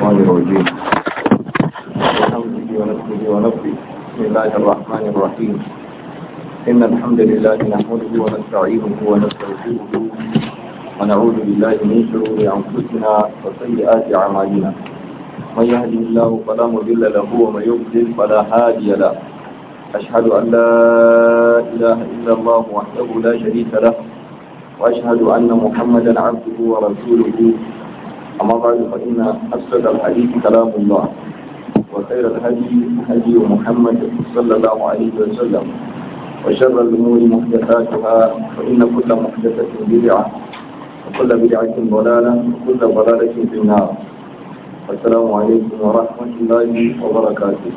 الشيطان الرجيم بحمده ونفسه ونفسه بسم الله الرحمن الرحيم إن الحمد لله نحمده ونستعينه ونستغفره ونعوذ بالله من شرور أنفسنا وسيئات أعمالنا من يهده الله فلا مضل له ومن يضلل فلا هادي له أشهد أن لا إله إلا الله وحده لا شريك له وأشهد أن محمدا عبده ورسوله أما بعد فإن أسد الحديث كلام الله وخير الهدي هدي محمد صلى الله عليه وسلم وشر الأمور محدثاتها فإن كل محدثة بدعة وكل بدعة ضلالة وكل ضلالة في النار السلام عليكم ورحمة الله وبركاته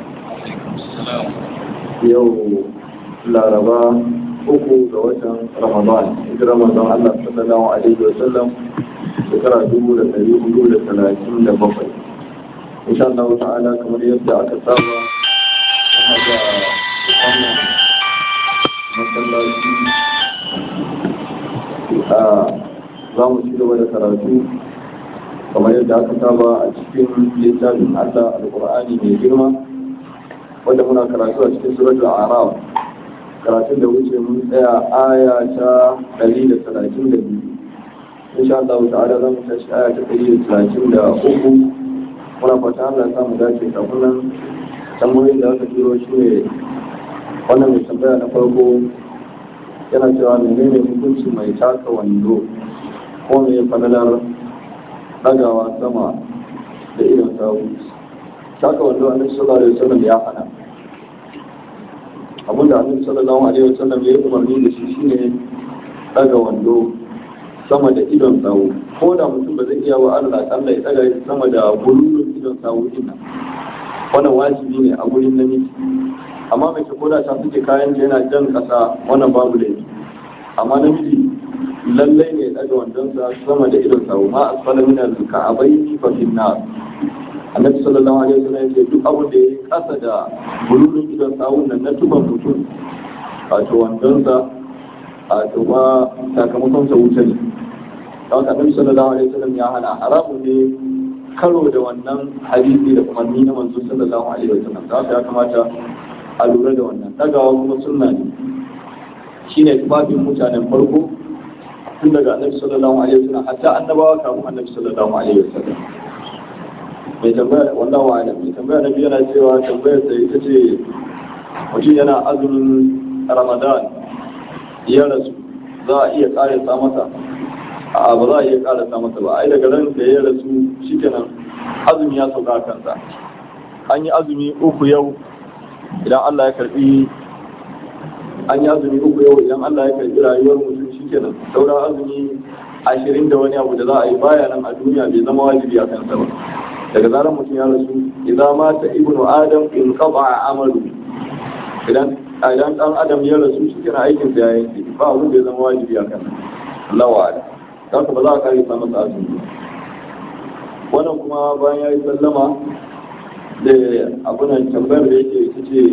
يوم لا ربا uku ga watan ramadan hijirar manzon Allah sallallahu alaihi wa sallam shekara dubu da ɗari hudu da talatin da bakwai insha Allah ta'ala kamar yadda aka saba yana da wannan masallaci a za mu ci gaba da karatu kamar yadda aka saba a cikin littafin Allah alƙur'ani mai girma wanda muna karatu a cikin suratul a'raf karatun da wuce mun tsaya aya ta 132 insha Allah ta'ala zan tashi aya ta 133 muna fata Allah ya samu dace kafin nan tambayoyin da aka turo shi ne wannan mai tambaya na farko yana cewa menene hukunci mai taka wando ko me falalar dagawa sama da idon sawu taka wando annabi sallallahu alaihi wasallam ya hana abinda annabi sallallahu alaihi wasallam ya yi umarni da shi shine daga wando sama da idon sawu ko da mutum ba zai iya wa Allah Allah ya daga sama da bululun idon sawu din wannan wajibi ne a gurin namiji amma mai ko da ta fice kayan ta yana jan kasa wannan babu laifi amma namiji lallai ne daga wandonsa sama da idon sawu ma asfala min al-ka'abaini fa fi nar annabi sallallahu alaihi wasallam yake duk abin da yayi kasa da bululun idon sawun nan na tuban mutum wato wandonsa a tuba sakamakon sa wuce ne don haka annabi sallallahu alaihi wasallam ya hana haramun ne karo da wannan hadisi da umarni na manzo sallallahu alaihi wasallam da haka ya kamata a lura da wannan dagawa kuma sunna ne shine tufafin mutanen farko tun daga annabi sallallahu alaihi wasallam hatta annabawa kafin annabi sallallahu alaihi wasallam mai tambaya wallahu alam mai tambaya na biyu yana cewa tambayar sa ita ce mutum yana azumin ramadan ya rasu za a iya karasa masa a ba za a iya karasa masa ba ai daga ran da ya rasu shikenan azumi ya sauka kansa an yi azumi uku yau idan Allah ya karbi an yi azumi uku yau idan Allah ya karbi rayuwar mutum shikenan sauran azumi ashirin da wani abu da za a yi baya nan a duniya bai zama wajibi a kansa ba daga zarar mutum ya rasu idan mata ibnu adam in qaba amalu idan idan dan adam ya rasu shi kana aikin sa yayin ki ba abin da ya zama wajibi a kan Allah wa ala dan ba za ka kare sa masa azumi wannan kuma bayan ya yi sallama da abunan tambayar da yake ita ce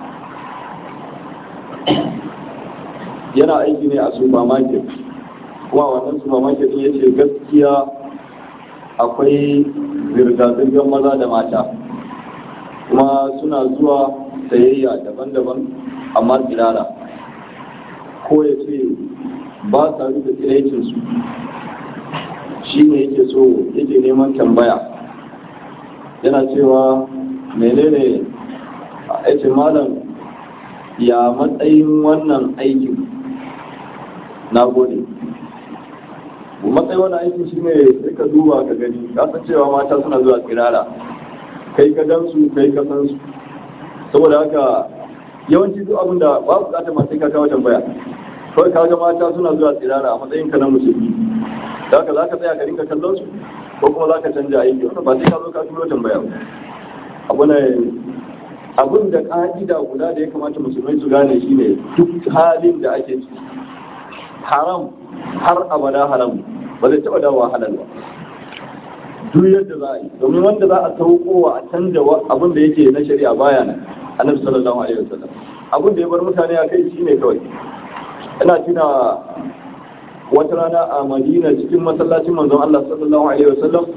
yana aiki ne a supermarket kuma wannan supermarket din yace gaskiya akwai zirga-zirgar maza da mata kuma suna zuwa sayayya daban-daban amma tsirara ko ya ce ba sa rufe tsiraicinsu shi ne yake so yake neman tambaya yana cewa menene a ce malam ya matsayin wannan aikin na gode matsayin wani aiki shi ne sai ka duba ka gani ka san cewa mata suna zuwa tsirara kai ka gan su kai ka san su saboda haka yawanci duk abin da ba bukatar ma sai ka kawo tambaya kawai ka ga mata suna zuwa tsirara a matsayin ka na musulmi da haka za ka tsaya ka rinka kallon su ko kuma za ka canja aiki wannan ba sai ka zo ka turo tambaya ba abu ne abin da ka'ida guda da ya kamata musulmai su gane shi ne duk halin da ake ciki haram har abada haram ba zai taɓa dawowa halal ba duk yadda za a yi domin wanda za a saukowa a canja abin da yake na shari'a baya nan annabi sallallahu alaihi wasallam abin da ya bar mutane a kai shine kawai ina tuna wata rana a madina cikin masallacin manzon Allah sallallahu alaihi wasallam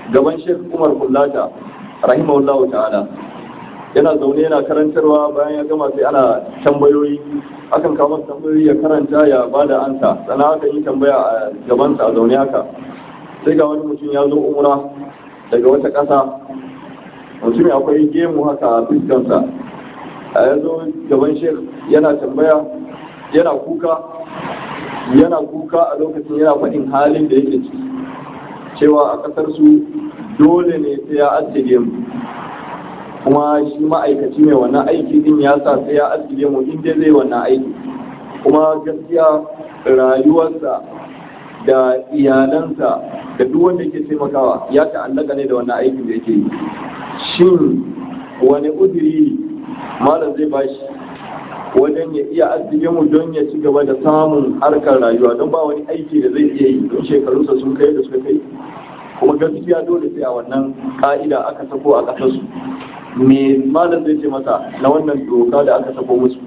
gaban Sheikh Umar Kullata rahimahullahu ta'ala yana zaune yana karantarwa bayan ya gama sai ana tambayoyi akan kawo masa tambayoyi ya karanta ya bada ansa sannan aka yi tambaya a gabansa a zaune haka sai ga wani mutum ya zo umra daga wata ƙasa mutum akwai gemu haka a fuskansa a ya zo gaban shek yana tambaya yana kuka yana kuka a lokacin yana faɗin halin da yake ciki cewa a ƙasar su dole ne sai ya ajiye mu kuma shi ma'aikaci mai wannan aiki din ya sa sai ya ajiye mu inda zai wannan aiki kuma gaskiya rayuwarsa da iyalansa da duk wanda yake taimakawa ya ta'allaka ne da wannan aikin da yake yi shin wani udiri malam zai bashi wajen ya iya arziki mu don ya ci gaba da samun harkar rayuwa don ba wani aiki da zai iya yi don shekarunsa sun kai da suka kai kuma gaskiya dole sai a wannan ka'ida aka sako a ƙasarsu me malam zai ce masa na wannan doka da aka sako musu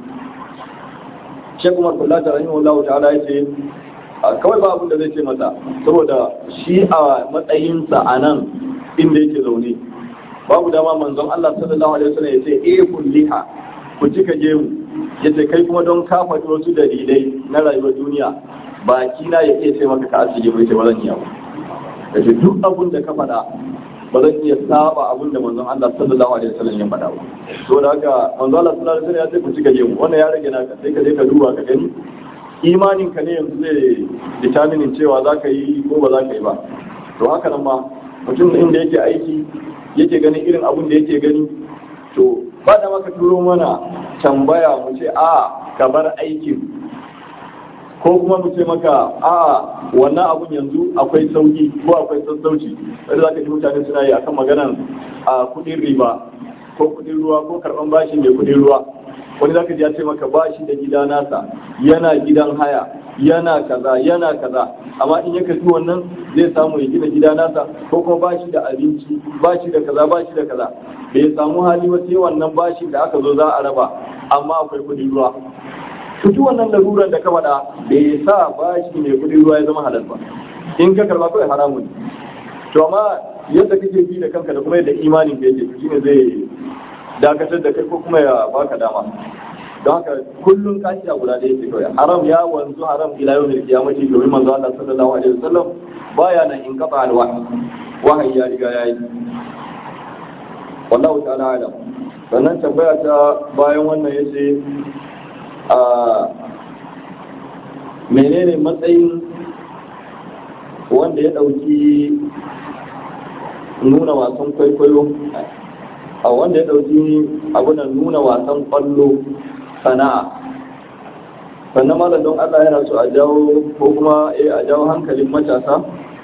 shekku marfulla ta rahimahullahu ta'ala ya ce kawai ba abin da zai ce masa saboda shi a matsayinsa a nan inda yake zaune babu dama manzon Allah sallallahu alaihi wasallam ya ce eh kulliha ku cika gemu ya ce kai kuma don ka faɗi wasu dalilai na rayuwar duniya baki na ya iya ce maka ka asige mai ce ba zan iya ba ya ce duk abin da ka faɗa ba zan iya saba abin da manzon Allah sallallahu alaihi wasallam ya faɗa ba to da haka manzon Allah sallallahu alaihi wasallam ya ce ku cika gemu wannan ya rage naka sai ka je ka duba ka gani imanin ka ne yanzu zai determinin cewa za ka yi ko ba za ka yi ba to haka nan ma mutum inda yake aiki yake ganin irin abin da yake gani to ba da maka turo mana tambaya mu ce a ka bar aikin ko kuma mu ce maka a wannan abun yanzu akwai sauki ko akwai sassauci wanda za ka ji mutane suna yi akan maganan a kudin riba ko kudin ruwa ko karban bashi mai kudin ruwa wani zaka ji ya ce maka ba shi da gida nasa yana gidan haya yana kaza yana kaza amma in ya kafi wannan zai samu ya gina gida nasa ko kuma ba shi da abinci ba shi da kaza ba shi da kaza bai samu hali ba sai wannan bashi da aka zo za a raba amma akwai kudin ruwa tutu wannan laruran da ka faɗa bai sa bashi mai kudin ruwa ya zama halal ba in ka karba kawai haramun to amma yadda kake bi da kanka da kuma yadda imanin ka yake shine zai dakatar da kai ko kuma ya baka dama don haka kullum kashi a guda ɗaya ce kawai haram ya wanzu haram ila yau mai kiyamaci domin manzo Allah sallallahu alaihi wasallam baya nan in kafa alwahi wahayi ya riga yayi wallahu ta'ala alam sannan tambaya ta bayan wannan yace a menene matsayin wanda ya dauki nuna wasan kwaikwayo a wanda ya dauki abunan nuna wasan kwallo sana'a sannan malam don Allah yana so a jawo ko kuma eh a jawo hankalin matasa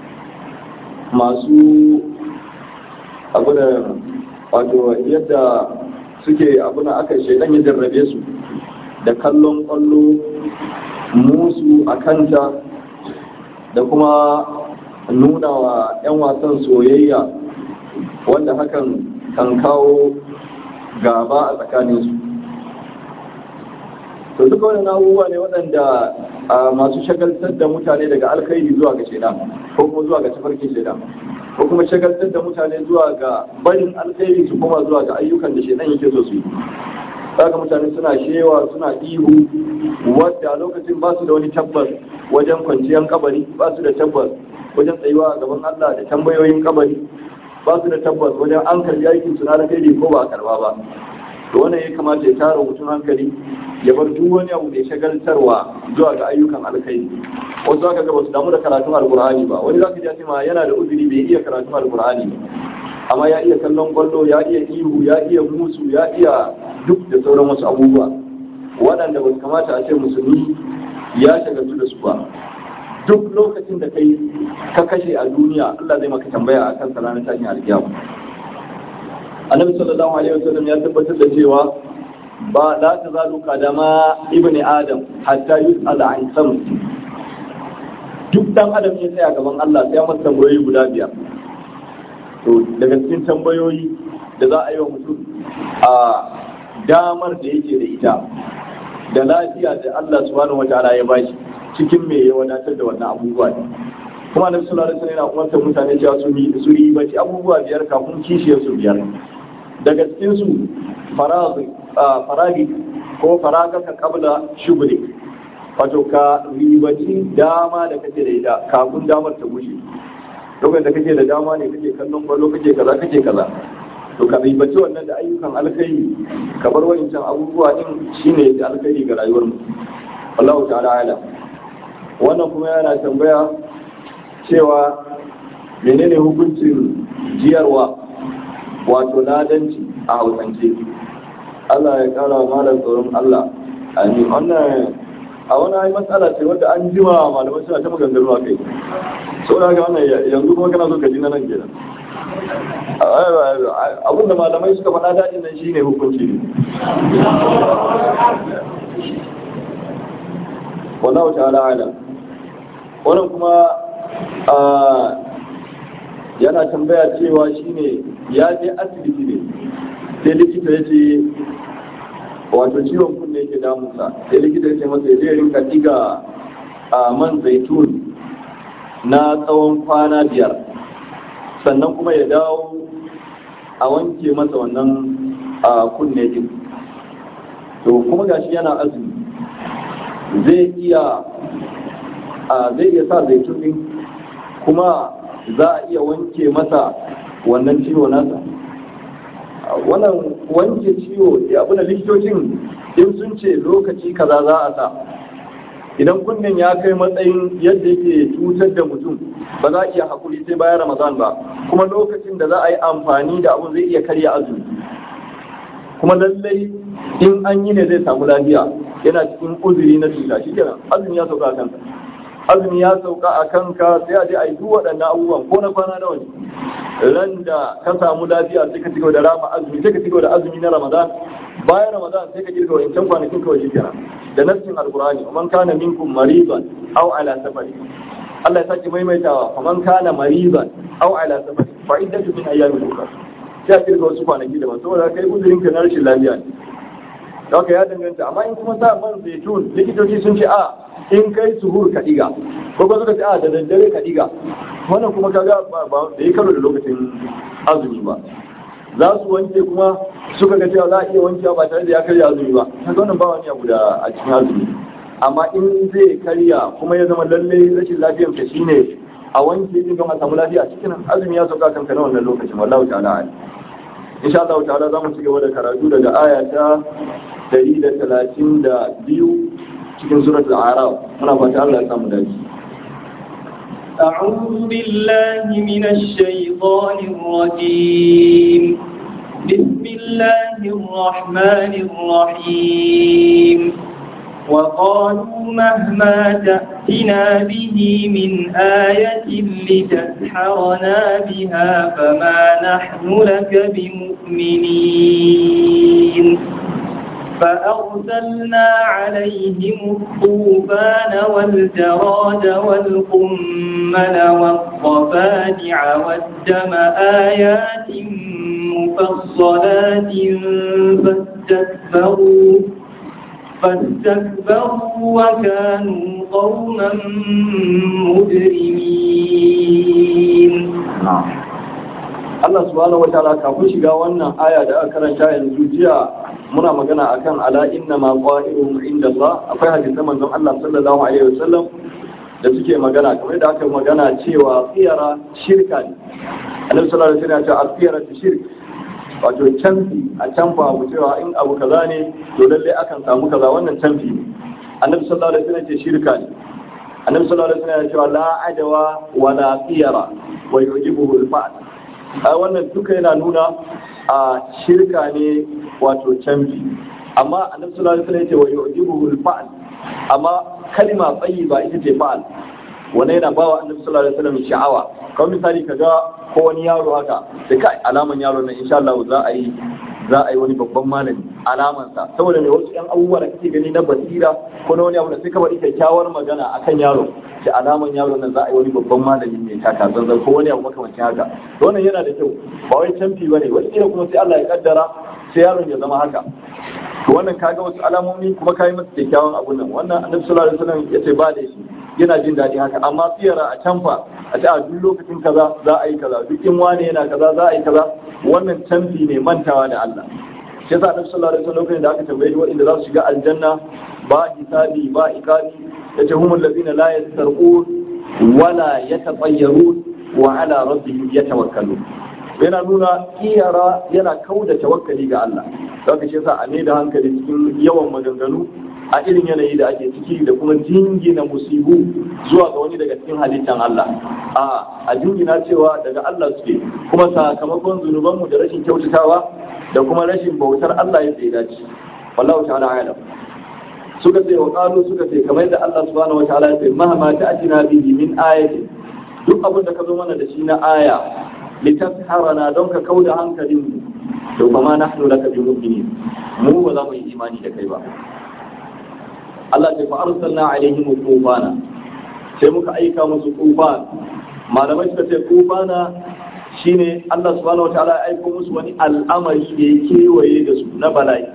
masu abunan wato yadda suke abuna aka shaidan ya jarrabe su da kallon kwallo musu a kanta da kuma nuna wa 'yan wasan soyayya wanda hakan kan kawo gaba a tsakaninsu to duka wani abubuwa ne waɗanda masu shagaltar da mutane daga alkhairi zuwa ga shaidan ko kuma zuwa ga tafarkin shaidan ko kuma shagaltar da mutane zuwa ga barin alkhairi su kuma zuwa ga ayyukan da shaidan yake so su yi saka mutane suna shewa suna ihu wadda a lokacin ba su da wani tabbas wajen kwanciyar kabari ba su da tabbas wajen tsayuwa a gaban Allah da tambayoyin kabari ba su da tabbas wajen an karbi aikin su na alkhairi ko ba a karba ba to wannan ya kamata ya tara mutum hankali ya bar duk wani abu da ya shagaltarwa zuwa ga ayyukan alkhairi wasu zaka ga ba su damu da karatun alkur'ani ba wani zaka ji ma yana da uzuri bai iya karatun alkur'ani ba amma ya iya kallon kwallo ya iya ihu ya iya musu ya iya duk da sauran wasu abubuwa waɗanda ba su kamata a ce musulmi ya shagaltu da su ba duk lokacin da kai ka kashe a duniya Allah zai maka tambaya a kan ranar tashin alkiyama annabi sallallahu alaihi wasallam ya tabbatar da cewa ba la ta zalu kadama ibni adam hatta yus'ala an sam duk dan adam ya tsaya gaban Allah sai ya masa tambayoyi guda biyar to daga cikin tambayoyi da za a yi wa mutum a damar da yake da ita da lafiya da Allah subhanahu wataala ya bashi cikin me ya wadatar da wannan abubuwa ne kuma annabi sallallahu alaihi wasallam yana umartar mutane cewa su yi su yi bace abubuwa biyar kafin kishiyar su biyar daga cikin su faragi faragi ko faragaka qabla shuguli wato ka ribaci dama da kake da ita kafin damar ta bushe lokacin da kake da dama ne kake kallon kwallo kake kaza kake kaza to ka ribaci wannan da ayyukan alkhairi ka bar wancan abubuwa din shine da alkhairi ga rayuwar mu wallahu ta'ala ala wannan kuma yana tambaya cewa menene hukuncin jiyarwa wato ladanci a hausance Allah ya kara wa malam tsoron Allah amin wannan a wani ayi matsala ce wadda an jima malamai suna ta maganganu a kai sau da haka wannan yanzu kuma kana so ka ji na nan kenan abin da malamai suka faɗa daɗin nan shine hukunci ne wallahu ta'ala ala wannan kuma yana tambaya cewa shine ya je asibiti ne sai likita ya ce wato ciwon kunne yake damunsa sai likita ya ce masa ya zai rinka diga a man zaitun na tsawon kwana biyar sannan kuma ya dawo a wanke masa wannan kunne din to kuma gashi yana azumi zai iya zai iya sa zaitun din kuma za a iya wanke masa wannan ciwo nasa wannan wanke ciwo abu da likitocin in sun ce lokaci kaza za a sa idan kunnen ya kai matsayin yadda yake cutar da mutum ba za a iya hakuri sai bayan ramadan ba kuma lokacin da za a yi amfani da abu zai iya karya azumi kuma lallai in an yi ne zai samu lafiya yana cikin uzuri na cuta shi kenan azumi ya sauka a kanka azumi ya sauka a kanka sai a je a yi duk waɗannan abubuwan ko na kwana nawa ne ran da ka samu lafiya sai ka cigaba da rama azumi sai ka cigaba da azumi na ramadan bayan ramadan sai ka kirga wancan kwanakin kawai shi kenan da nassin alqur'ani man kana minkum maridan aw ala safari Allah ya sake maimaitawa man kana maridan aw ala safari fa iddatu min ayyamin ukhra sai a kirga wasu kwanaki daban saboda kai uzurin ka na rashin lafiya ne haka ya danganta amma in kuma sa man zaitun likitoci sun ce a in kai suhur ka diga ko kuma suka ce a da daddare ka diga wannan kuma kaga ba da yi karo da lokacin azumi ba za su wanke kuma suka ga cewa za a iya wankewa ba tare da ya karya azumi ba kaga wannan ba wani abu da a cikin azumi amma in zai karya kuma ya zama lallai rashin lafiyar ka shine a wanke din don a samu lafiya cikin azumi ya sauka kanka na wannan lokacin wallahu ta'ala insha Allah ta'ala za mu ci gaba da karatu daga aya ta 132 cikin surat al-araf muna fata Allah ya samu dace أعوذ بالله من الشيطان الرجيم بسم الله الرحمن الرحيم وقالوا مهما تأتنا به من آية لتسحرنا بها فما نحن لك بمؤمنين فأرسلنا عليهم الطوفان والجراد والقمل والضفادع والدم آيات مفصلات فاستكبروا فاستكبروا وكانوا قوما مجرمين Allah subhanahu wa ta'ala kafin shiga wannan aya da aka karanta yanzu jiya muna magana akan ala inna ma qa'iruhum inda Allah akwai hadisan manzon Allah sallallahu alaihi wasallam da suke magana kamar da aka magana cewa tsiyara shirka ne Annabi sallallahu alaihi wasallam ya ce asiyara shirk wato canfi a canfa abu cewa in abu kaza ne to lalle akan samu kaza wannan canfi ne Annabi sallallahu alaihi wasallam ya ce shirka ne Annabi sallallahu alaihi wasallam ya ce la adawa wa la tsiyara wa yujibuhu al-fa'l a wannan duka yana nuna a shirka ne wato canfi amma annabi sallallahu alaihi wasallam ya ce wa yujibuhu al-fa'l amma kalma tayyiba ita ce fa'al wannan yana bawa annabi sallallahu alaihi wasallam sha'awa kamar misali kaga ko wani yaro haka da kai alaman yaro nan insha Allah za a yi za a yi wani babban malami alamansa saboda mai wasu yan abubuwa da kake gani na basira ko na wani abu da sai ka bari kyakkyawar magana akan yaro da alaman yaro nan za a yi wani babban malami mai taka zanzan ko wani abu makamancin haka to wannan yana da kyau ba wai canfi bane wani kila kuma sai Allah ya kaddara sai yaron ya zama haka to wannan kaga wasu alamomi kuma kai masa kyakkyawan abun nan wannan annabi sallallahu alaihi wasallam yace ba da shi yana jin daɗi haka amma tsiyara a canfa a ce a duk lokacin kaza za a yi kaza duk in wane yana kaza za a yi kaza wannan canfi ne mantawa da Allah shi yasa annabi sallallahu alaihi wasallam lokacin da aka tambaye waɗanda za su shiga aljanna ba hisabi ba iqabi yace humul ladina la yastarqun wala yatafayyarun wa ala rabbihim yatawakkalun yana nuna iyara yana kauda tawakkali ga Allah saka shi yasa a ne da hankali cikin yawan maganganu a irin yanayi da ake ciki da kuma jingina musibu zuwa ga wani daga cikin halittan Allah a a jingina cewa daga Allah suke kuma sakamakon zunubanmu da rashin kyautatawa da kuma rashin bautar Allah ya tsaye dace wallahu ta'ala alam suka ce wa qalu suka ce kamar da Allah subhanahu wa ta'ala ya ce mahama ta'tina bihi min ayati duk abin da ka zo mana da shi na aya litasharana don ka kauda hankalin mu to fa ma nahnu laka bi mu'minin mu ba za mu yi imani da kai ba Allah ce fa arsalna alaihim tufana sai muka aika musu tufan malamai suka ce tufana shine Allah subhanahu wataala ya aika musu wani al'amari da ya kewaye da su na bala'i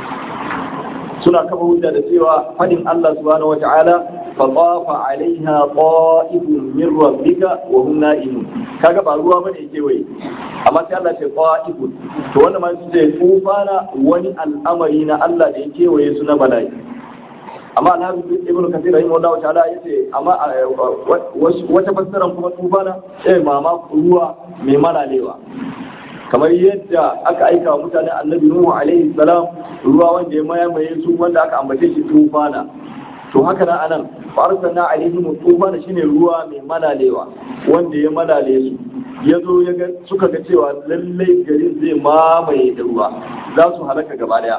suna kafa hujja da cewa fadin Allah subhanahu wataala fa tafa alaiha qa'ifun min rabbika wa hum na'imun kaga ba ruwa bane ya kewaye amma sai Allah ce qa'ifun to wannan ma sai tufana wani al'amari na Allah da ya kewaye su na bala'i amma alhaji ibnu kathir rahimahullahu ta'ala yace amma wata fassara kuma tufana eh mama ruwa mai malalewa kamar yadda aka aika wa mutane annabi nuhu alaihi salam ruwa wanda ya mayamaye su wanda aka ambace shi tufana to haka nan anan fa arsalna alaihim tufana shine ruwa mai malalewa wanda ya malale su ya zo ya ga suka ga cewa lallai garin zai mamaye da ruwa za su halaka gaba daya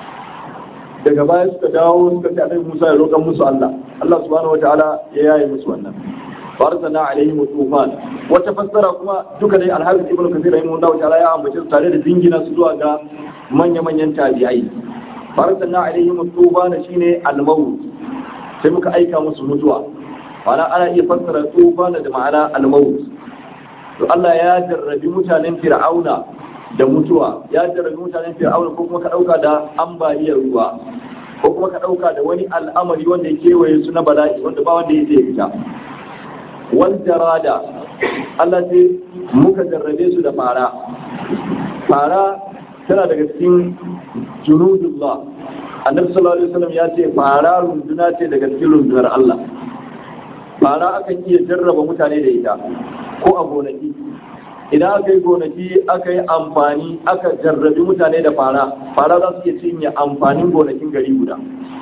daga baya suka dawo suka ce annabi Musa ya roƙa musu Allah Allah subhanahu wataala ya yaye musu wannan farzana alaihim tufan wata fassara kuma duka dai alharis ibnu kathir rahimahullahu ta'ala ya ambace su tare da dingina su zuwa ga manya-manyan tabi'ai farzana alaihim tufan shine al-maut sai muka aika musu mutuwa ma'ana ana iya fassara tufan da ma'ana al-maut to Allah ya jarrabi mutanen fir'auna da mutuwa ya jarrabi mutanen fir'auna ko kuma ka dauka da ambaliyar ruwa ko kuma ka dauka da wani al'amari wanda ya kewaye su na bala'i wanda ba wanda ya zai fita wal jarada Allah sai muka jarrabe su da fara fara tana daga cikin junudullah annabi sallallahu alaihi wasallam ya ce fara runduna ce daga cikin rundunar Allah fara akan iya jarraba mutane da ita ko a gonaki idan aka yi gonaki aka yi amfani aka jarrabi mutane da fara fara za su iya cinye amfanin gonakin gari guda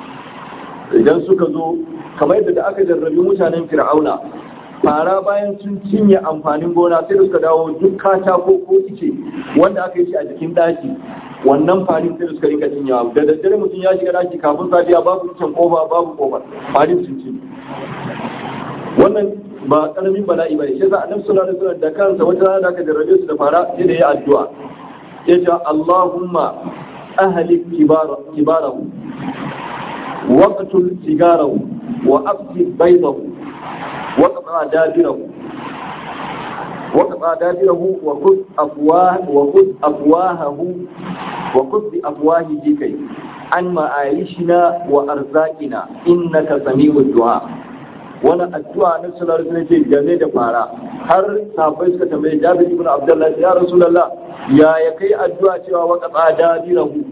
idan suka zo kamar yadda da aka jarrabi mutanen fir'auna fara bayan sun cinye amfanin gona sai da suka dawo duk katako ko ice wanda aka yi shi a jikin daki wannan farin sai da suka rinka cinyewa da daddare mutum ya shiga daki kafin safiya babu icen kofa babu kofa farin sun cinye wannan ba karamin bala'i bane shi yasa annabi sallallahu alaihi wasallam da kansa wata rana da aka jarrabe su da fara sai da ya addu'a ya ce Allahumma ahlik kibara kibarahu waqtul sigarahu wa afsi baydahu wa qata dabirahu wa qata dabirahu wa khudh afwah wa khudh afwahahu wa khudh bi afwahihi kai an ma'ayishina wa arzaqina innaka sami'ud du'a wani addu'a na sallallahu alaihi wasallam game da fara har sahabbai suka tambaye Jabir ibn Abdullah ya Rasulullah ya ya kai addu'a cewa wa qada dabirahu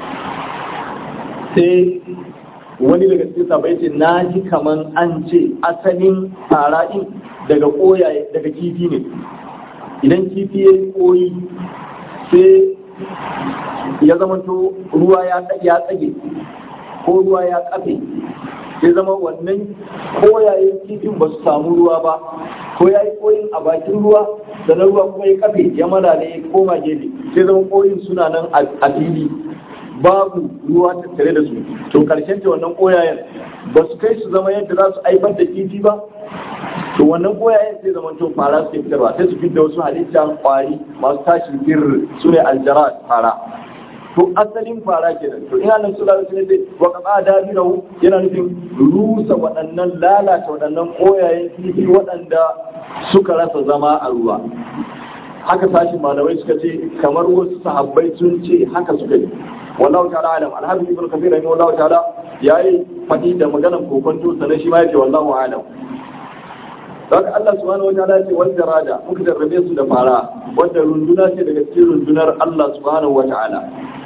sai wani daga cikin sahabbai ce naji kaman an ce asalin fara din daga koyaye daga kifi ne idan kifi ya koyi sai ya zamanto ruwa ya tsage ko ruwa ya kafe sai zama wannan koyayen kifin ba su samu ruwa ba ko ya yi koyin a bakin ruwa da na ruwa kuma ya kafe ya malale ya koma gefe sai zama koyin suna nan a fili babu ruwa tattare da su to karshen ta wannan koyayen ba su kai su zama yadda za su haifar da kifi ba to wannan koyayen sai zama to fara su fitarwa sai su fitar wasu halittar kwari masu tashin firri su ne aljara fara to asalin fara kenan to ina nan sallallahu alaihi wasallam wa qada dabirahu yana nufin rusa waɗannan lalata waɗannan koyayen kifi waɗanda suka rasa zama a ruwa haka sashin malamai suka ce kamar wasu sahabbai sun ce haka suka yi wallahu ta'ala alam alhaji ibn kathir rahimahullahu ta'ala yayi fadi da maganar kokonto sanan shi ma yace wallahu alam Saka Allah subhanahu wa ta'ala ce wal jarada muka jarrabe su da fara wanda runduna ce daga cikin rundunar Allah subhanahu wa ta'ala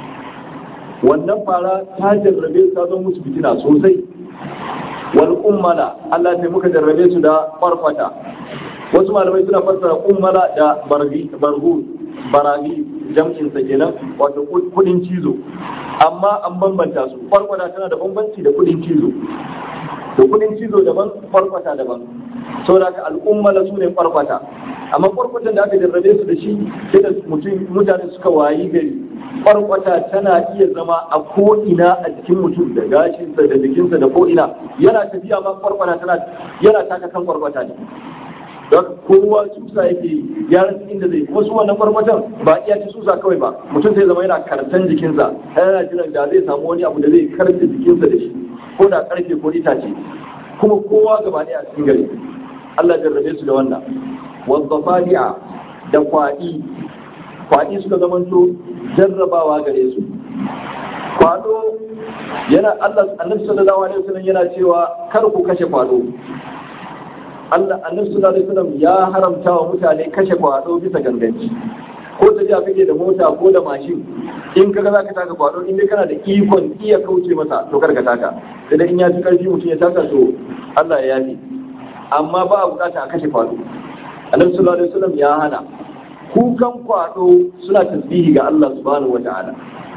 wannan fara ta jarrabe su ta zo musu fitina sosai wal ummala Allah sai muka jarrabe su da farfata wasu malamai suna fassara ummala da bargi bargu baragi jam'in sa kenan wato kudin cizo amma an bambanta su farfata tana da bambanci da kudin cizo da kudin cizo daban farfata daban saboda ka al'ummala su ne farfata amma farfatan da aka jarrabe su da shi sai da mutum mutane suka wayi gari farkwata tana iya zama a ko'ina a jikin mutum da gashinsa da jikinsa da ko'ina yana tafiya ma farkwata tana yana taka kan farkwata ne don kowa susa yake ya rasa inda zai wasu wannan farkwatan ba iya ci susa kawai ba mutum zai zama yana kartan jikinsa yana jiran da zai samu wani abu da zai karta jikinsa da shi ko da karfe ko itace kuma kowa gaba ɗaya a cikin gari Allah jarrabe su da wannan wazzafadi'a da kwaɗi kwaɗi suka zamanto jarrabawa gare su kwado yana Allah annabi sallallahu alaihi wasallam yana cewa kar ku kashe kwado Allah annabi sallallahu alaihi wasallam ya haramta wa mutane kashe kwado bisa ganganci ko ta jiya kake da mota ko da mashin in kaga zaka taka kwado in dai kana da ikon iya kauce masa to kar ka taka sai in ya fi karfi mutum ya taka to Allah ya yafi amma ba a bukata a kashe kwado annabi sallallahu alaihi wasallam ya hana kukan kwado suna tasbihi ga Allah subhanahu wa ta'ala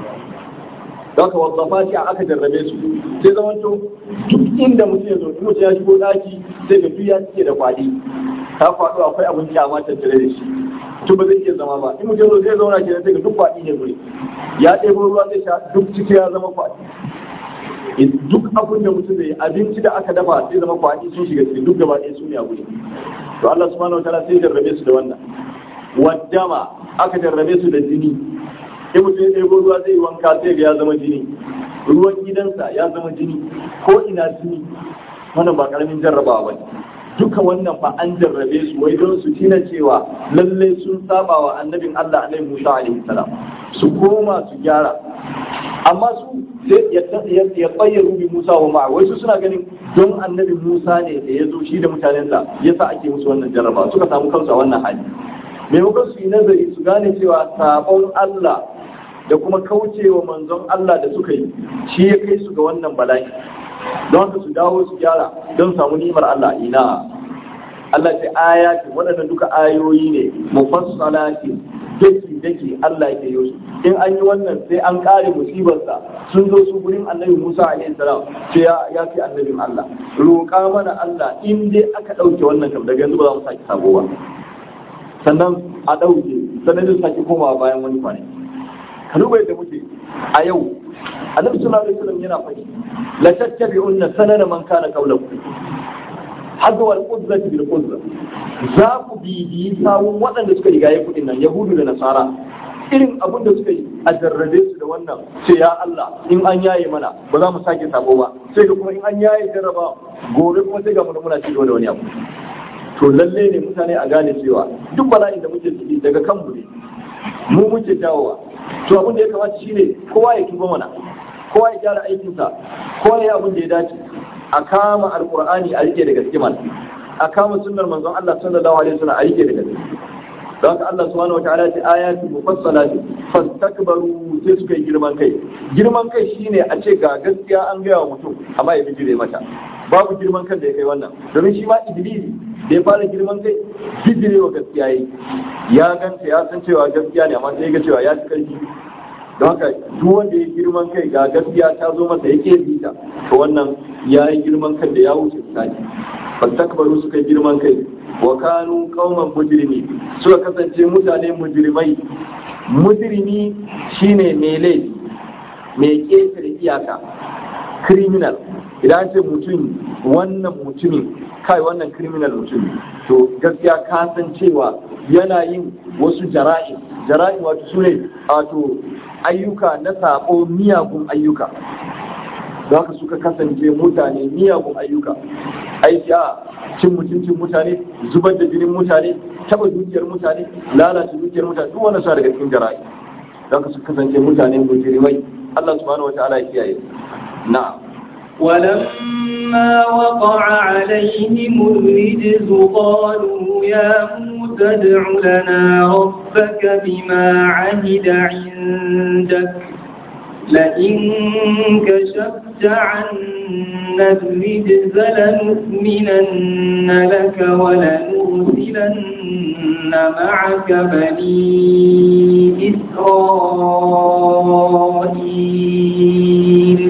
don haka wazzafati a aka jarrabe su sai zaman to duk inda mutum ya zo mutum ya shigo daki sai ga duk ya cike da kwadi ta kwado akwai abin kyama tattare da shi to ba zai iya zama ba in mutum zai zauna ke sai ga duk kwadi ne gure ya ɗebo ruwa zai sha duk ciki ya zama kwadi duk abin da mutum zai abinci da aka dafa sai zama kwadi sun shiga ciki duk gaba ɗaya su ne a gure to Allah subhanahu wa ta'ala sai jarrabe su da wannan waddama aka jarrabe su da jini in mutum ya ɗebo ruwa zai wanka sai ga ya zama jini ruwan gidansa ya zama jini ko ina jini wannan ba karamin jarrabawa ba duka wannan fa an jarrabe su wai don su tina cewa lalle sun saba wa annabin Allah alaihi Musa alaihi salam su koma su gyara amma su ya tsayyaru bi Musa wa ma'a wai su suna ganin don annabi Musa ne da ya zo shi da mutanensa yasa ake musu wannan jarraba suka samu kansu a wannan hali maimakon su yi nazari su gane cewa sabon Allah da kuma kaucewa manzon Allah da suka yi shi ya kai su ga wannan bala'i don haka su dawo su gyara don samu nimar Allah ina Allah ce ayati waɗannan duka ayoyi ne mufassalati daki daki Allah ke yi in an yi wannan sai an kare musibarsa sun zo su gurin annabi Musa alaihi salam ce ya ya fi annabin Allah roƙa mana Allah in dai aka ɗauke wannan kam daga yanzu ba za mu sake sabo ba sannan a ɗauke sannan zai sake komawa bayan wani kwanaki ka duba yadda muke a yau annabi sallallahu alaihi wasallam yana faɗi la tattabi'unna sanana man kana qablakum hadda wal qudrati bil qudra za ku bibiyi sawun waɗanda suka riga ya kuɗin nan yahudu da nasara irin abin da suka yi a jarrabe su da wannan sai ya Allah in an yaye mana ba za mu sake sabo ba sai ga kuma in an yaye jarraba gobe kuma sai ga mu muna ci da wani abu to lalle ne mutane a gane cewa duk bala'in da muke ciki daga kanmu ne mu muke jawowa to abin da ya kamata shine kowa ya tuba mana kowa ya gyara aikinsa kowa ya abin da ya dace a kama alqur'ani a rike da gaske mana a kama sunnar manzon Allah sallallahu alaihi wasallam a rike da gaske don haka Allah subhanahu wa ta'ala ce ayati mufassalati fastakbaru sai suka yi girman kai girman kai shine a ce ga gaskiya an gaya wa mutum amma ya bijire mata babu girman kan da ya kai wannan domin shi ma iblis da ya fara girman kai bijire wa gaskiya yi ya ganta ya san cewa gaskiya ne amma sai ga cewa ya ci karfi don haka duk wanda ya girman kai ga gaskiya ta zo masa ya ke bita to wannan ya yi girman kan da ya wuce tsaki fastakbaru suka yi girman kai wa kanu qauman mujrimi suka kasance mutane mujrimai mujrimi shine mai laifi mai ƙetare iyaka criminal idan ce mutum wannan mutumin kai wannan criminal mutum to gaskiya ka san cewa yana yin wasu jara'i jara'i wato su ne wato ayyuka na sabo miyagun ayyuka za ka suka kasance mutane miyagun ayyuka aiki a cin mutuncin mutane zubar da jinin mutane taba dukiyar mutane lalata dukiyar mutane duk wannan sa daga cikin jara'i za ka su kasance mutane mujrimai Allah subhanahu wataala ya kiyaye na'am ولما وقع عليهم الرجز قالوا يا موسى ادع لنا ربك بما عهد عندك لئن كشفت عنا الرجز لنؤمنن لك ولنرسلن معك بني إسرائيل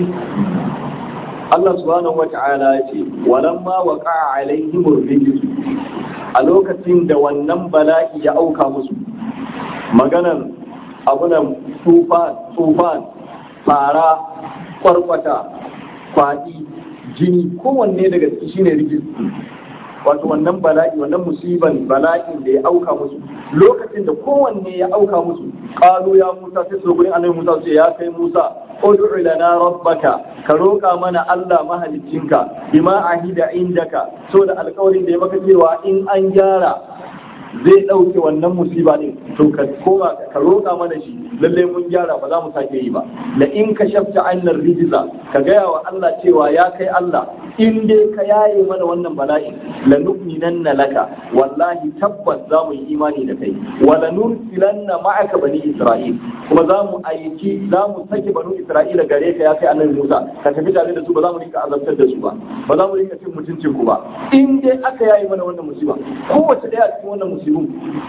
Allah subhanahu wa ta'ala ya ce walamma waqa'a alaihim ar-rijz a lokacin da wannan bala'i ya auka musu maganan abunan tufan tufan fara kwarkwata kwadi jini kowanne daga ciki shine rijis wato wannan bala'i wannan musiban bala'in da ya auka musu lokacin da kowanne ya auka musu qalu ya Musa sai su gurin annabi Musa sai ya kai Musa ud'u lana rabbaka ka roka mana Allah mahaliccinka bima ahida indaka so da alƙawarin da ya maka cewa in an gyara zai ɗauke wannan musiba ne to ka koma ka roƙa mana shi lallai mun gyara ba za mu sake yi ba la in ka shafta annar rijiza ka gaya wa Allah cewa ya kai Allah in dai ka yaye mana wannan bala'i la nu'minanna laka wallahi tabbas za mu yi imani da kai wa la nursilanna ma'aka bani isra'il kuma za mu aiki za mu sake banu isra'ila gare ka ya kai annabi Musa ka tafi tare da su ba za mu rinka azabtar da su ba ba za mu rinka cin mutuncin ku ba in dai aka yaye mana wannan musiba kowace daya cikin wannan musibin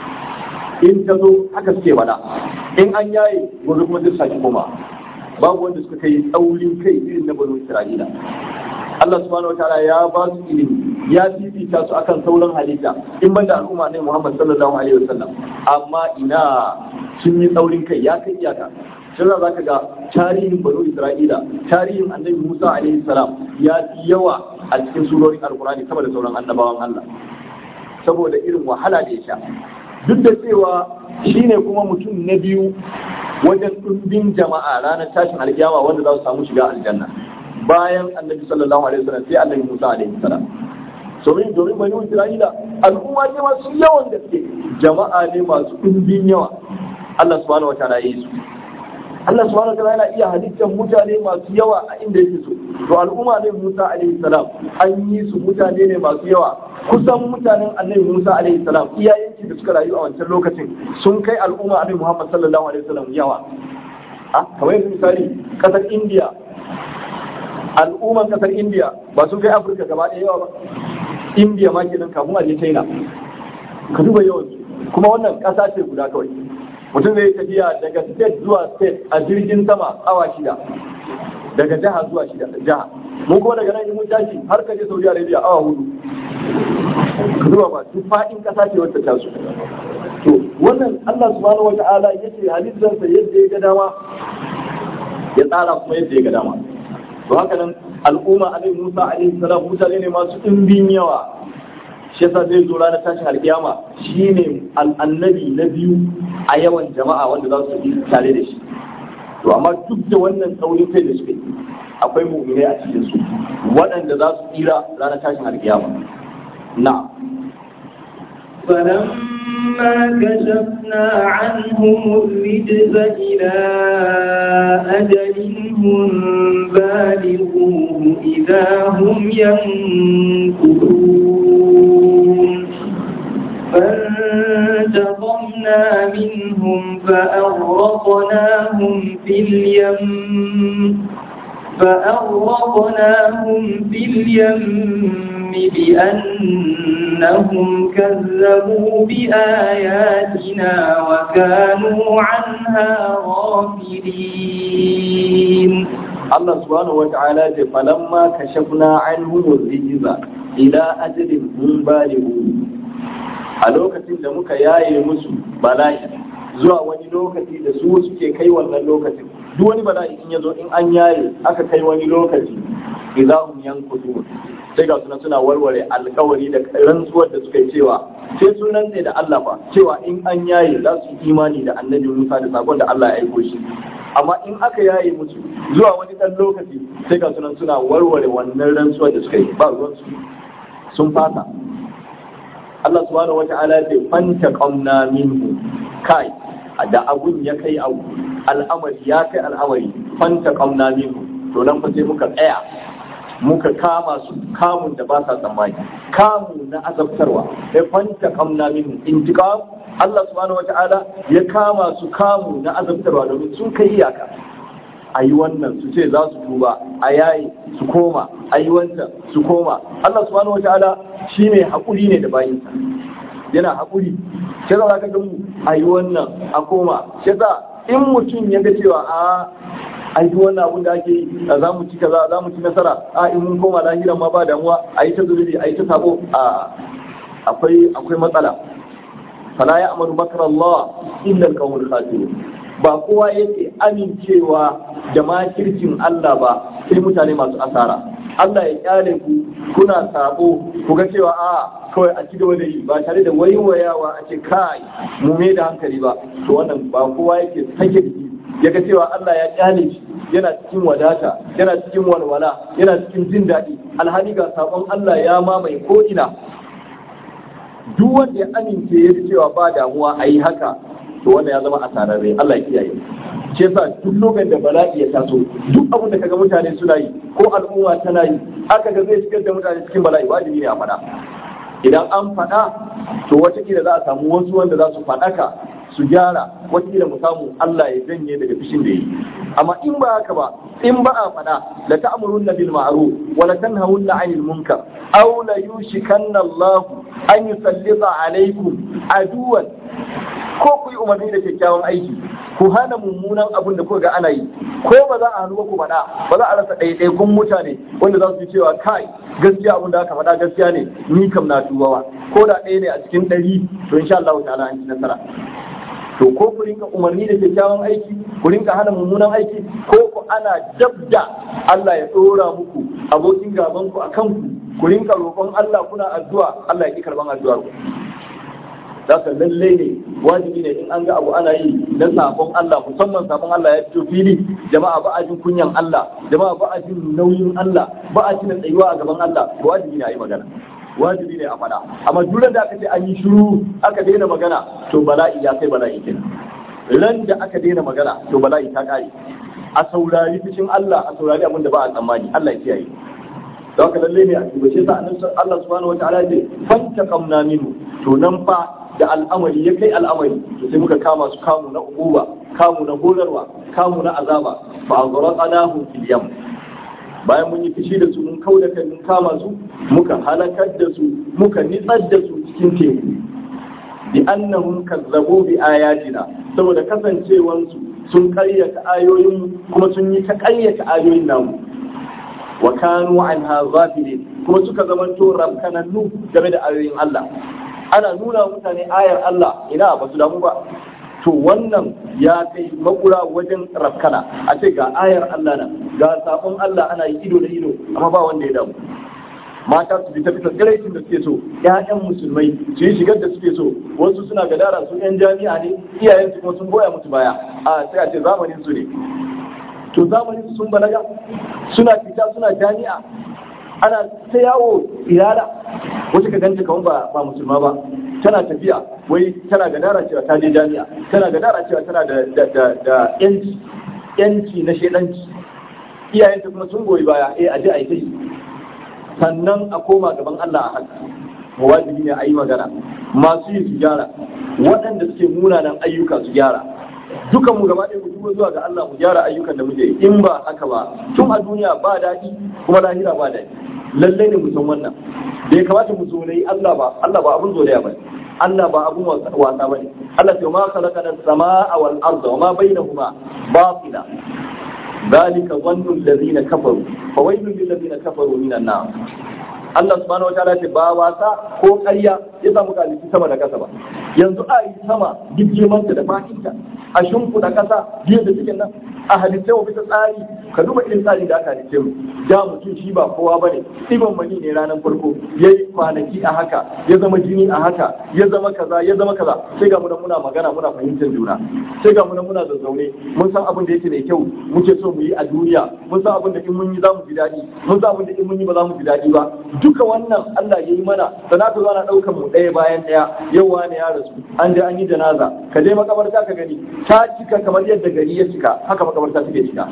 in ta zo haka suke bada in an yaye gobe kuma zai sake koma babu wanda suka kai tsaurin kai irin na banu isra'ila Allah subhanahu wataala ya ba su ilimi ya fifita su akan sauran halitta in banda al'umma ne Muhammad sallallahu alaihi wasallam amma ina sun yi tsaurin kai ya kai iyaka shi za ka ga tarihin banu isra'ila tarihin annabi musa alaihi salam ya fi yawa a cikin surorin alkurani sama da sauran annabawan allah saboda irin wahala da ya sha duk da cewa shine kuma mutum na biyu wajen ɗumbin jama'a ranar tashin alkiyama wanda za su samu shiga aljanna bayan annabi sallallahu alaihi wasallam sai annabi musa alaihi salam domin domin bani isra'ila al'umma ne masu yawan gaske jama'a ne masu ɗumbin yawa Allah subhanahu wa ta'ala ya yi su Allah subhanahu wataala yana iya halittar mutane masu yawa a inda yake so to al'umma ne Musa alaihi salam an yi su mutane ne masu yawa kusan mutanen annabi Musa alaihi salam iyayenki da suka rayu a wancan lokacin sun kai al'umma annabi Muhammad sallallahu alaihi wasallam yawa a kamar yanzu misali kasar India al'umman kasar India ba sun kai Afirka gaba ɗaya yawa ba India ma kenan kafin a je China ka duba yawan kuma wannan ƙasa ce guda kawai mutum zai tafiya daga state zuwa state a jirgin sama awa shida daga jiha zuwa shida jiha mun kuma daga nan mun tashi har ka je Saudi Arabia awa hudu ka zuwa ba duk fadin kasa ce wacce ta su to wannan Allah subhanahu wata'ala yace halittarsa yadda ya ga dama ya tsara kuma yadda ya ga dama to haka nan al'umma alaihi Musa alaihi salam mutane ne masu ɗimbin yawa shi yasa zai zo ranar tashin alkiyama shine annabi na biyu a yawan jama'a wanda za su yi tare da shi to amma duk da wannan tsaurin kai da suke akwai mu'minai a cikin su waɗanda za su tsira ranar tashin alkiyama na فلما كشفنا عنهم الرجز إلى أجل هم بالغوه إذا هم ينكثون فانتقمنا منهم فأغرقناهم في اليم فأغرقناهم في اليم بأنهم كذبوا بآياتنا وكانوا عنها غافلين Allah subhanahu wa ta'ala ce falamma kashafna anhum ar-rijza ila ajalin hum balighu a lokacin da muka yaye musu bala'i zuwa wani lokaci da su suke kai wannan lokacin duk wani bala'i in yazo in an yaye aka kai wani lokaci idahum yankutu sai ga suna suna warware alkawari da rantsuwar da suka yi cewa sai sun rantse da Allah fa cewa in an yaye za su yi imani da annabi Musa da sakon da Allah ya aiko shi amma in aka yaye musu zuwa wani ɗan lokaci sai ga sunan suna warware wannan rantsuwar da suka yi ba ruwansu sun fasa Allah subhanahu wata'ala ya ce fanta qamna minhu kai da abun ya kai abu al'amari ya kai al'amari fanta qamna minhu to nan fa sai muka tsaya muka kama su kamun da ba sa tsammani kamu na azabtarwa sai fanta qamna minhu intiqam Allah subhanahu wata'ala ya kama su kamu na azabtarwa domin sun kai iyaka a yi wannan su ce za su tuba a yayi su koma a yi wancan su koma Allah subhanahu wataala shi ne haƙuri ne da bayinsa yana haƙuri shi za ka ga mu a yi wannan a koma shi za in mutum ya ga cewa a a yi wannan abin da ake yi za mu ci kaza za mu ci nasara a in mun koma lahiran ma ba damuwa a yi ta zulubi a yi ta sabo a akwai akwai matsala fala ya amaru makar Allah illa al-qawmul khasirun ba kowa yake amincewa da makircin Allah ba sai mutane masu asara Allah ya kyale ku kuna sabo ku ga cewa a kawai a cigaba da yi ba tare da waiwayawa a ce kai mu me da hankali ba to wannan ba kowa yake sake jiki ya ga cewa Allah ya kyale shi yana cikin wadata yana cikin walwala yana cikin jin daɗi alhali ga sabon Allah ya mamaye ko ina duk wanda ya amince ya cewa ba damuwa a yi haka to wanda ya zama asararre Allah ya kiyaye ce sa duk lokacin da bala'i ya taso duk abin da kaga mutane suna yi ko al'umma tana yi aka ga zai shigar da mutane cikin bala'i wajibi ne a faɗa idan an faɗa to watakila za a samu wasu wanda za su faɗaka su gyara watakila mu samu Allah ya janye daga fishin da yi amma in ba haka ba in ba a faɗa la ta'murunna bil ma'ruf wa la tanhawunna 'anil munkar aw la yushikanna Allah an yusallita alaykum aduwan ko ku yi umarni da kyakkyawan aiki ku hana mummunan abin da kuka ga ana yi ko ba za a hannu ba ku faɗa ba za a rasa ɗaiɗaikun mutane wanda za su yi cewa kai gaskiya abin da aka faɗa gaskiya ne ni kam na tubawa ko da ɗaya ne a cikin ɗari to insha Allah ta'ala an ci nasara to ko ku rinka umarni da kyakkyawan aiki ku rinka hana mummunan aiki ko ku ana dabda Allah ya ɗora muku abokin gaban ku akan ku ku rinka roƙon Allah kuna addu'a Allah ya ki karban addu'ar ku Zaka lalle ne wajibi ne in an ga abu ana yi na sabon Allah musamman sabon Allah ya fito fili jama'a ba a jin kunyan Allah jama'a ba a jin nauyin Allah ba a jin tsayuwa a gaban Allah wajibi ne a yi magana wajibi ne a faɗa amma duk da aka ce an yi shiru aka daina magana to bala'i ya kai bala'i kenan ran da aka daina magana to bala'i ta kare a saurari fushin Allah a saurari abin da ba a tsammani Allah ya kiyaye da haka lalle ne a tubace sa annabi Allah subhanahu wataala ce fanta qamna minhu to nan fa da al'amari ya kai al'amari to sai muka kama su kamu na ububa kamu na horarwa kamu na azaba fa azraqnahum fil yam bayan mun yi fishi da su mun kauda kai mun kama su muka halakar da su muka nitsar da su cikin teku bi annahum kazzabu bi ayatina saboda kasancewansu sun karyata ayoyin kuma sun yi ta karyata ayoyin namu wa kanu anha ghafilin kuma suka zamanto rabkanannu game da ayoyin Allah ana nuna mutane ayar Allah ina ba su damu ba to wannan ya kai makura wajen rafkana a ce ga ayar Allah nan ga sabon Allah ana yi ido da ido amma ba wanda ya damu mata su fita fita tsiraicin da suke so ƴaƴan musulmai su yi shigar da suke so wasu suna gadara su ƴan jami'a ne iyayen su kuma sun goya musu baya a sai a ce zamanin su ne to zamanin su sun balaga suna fita suna jami'a ana ta yawo iyala wata ka ganta kamar ba ba musulma ba tana tafiya wai tana gadara cewa ta je jami'a tana gadara cewa tana da da da, da yanci yanci na shedanci iyayenta kuma sun goyi baya eh aje a yi ta yi sannan a koma gaban Allah a haka wajibi ne a yi magana masu yi su gyara waɗanda suke munanan ayyuka su gyara dukan mu gaba ɗaya mu duba zuwa ga Allah mu gyara ayyukan da muke in ba haka ba tun a duniya ba daɗi kuma lahira ba daɗi lallai ne mu san wannan da ya kamata mu zolayi Allah ba Allah ba abun zolaya ba Allah ba abun wasa ba ne Allah ce ma khalaqana as-samaa wal arda wa ma bainahuma batila ذلك ظن الذين كفروا فويل للذين كفروا من النار Allah subhanahu wa ta'ala ce ba wasa ko ƙarya ya samu kalifi sama da kasa ba yanzu a yi sama girmanta da fatinta a shimfiɗa ƙasa biyu da cikin nan a halittai wa bisa tsari ka duba irin tsari da aka halitte mu da mutum shi ba kowa bane ɗiban mani ne ranar farko ya yi kwanaki a haka ya zama jini a haka ya zama kaza ya zama kaza sai ga muna muna magana muna fahimtar juna sai ga muna muna zazzaune mun san abin da yake mai kyau muke so mu yi a duniya mun san abin da in mun yi za mu ji daɗi mun san abin da in mun yi ba za mu ji daɗi ba duka wannan Allah ya yi mana sana ta zo ana ɗaukar mu ɗaya bayan ɗaya yau wani ya rasu an je an yi janaza ka je makabarta ka gani ta cika kamar yadda gari ya cika haka makabarta take cika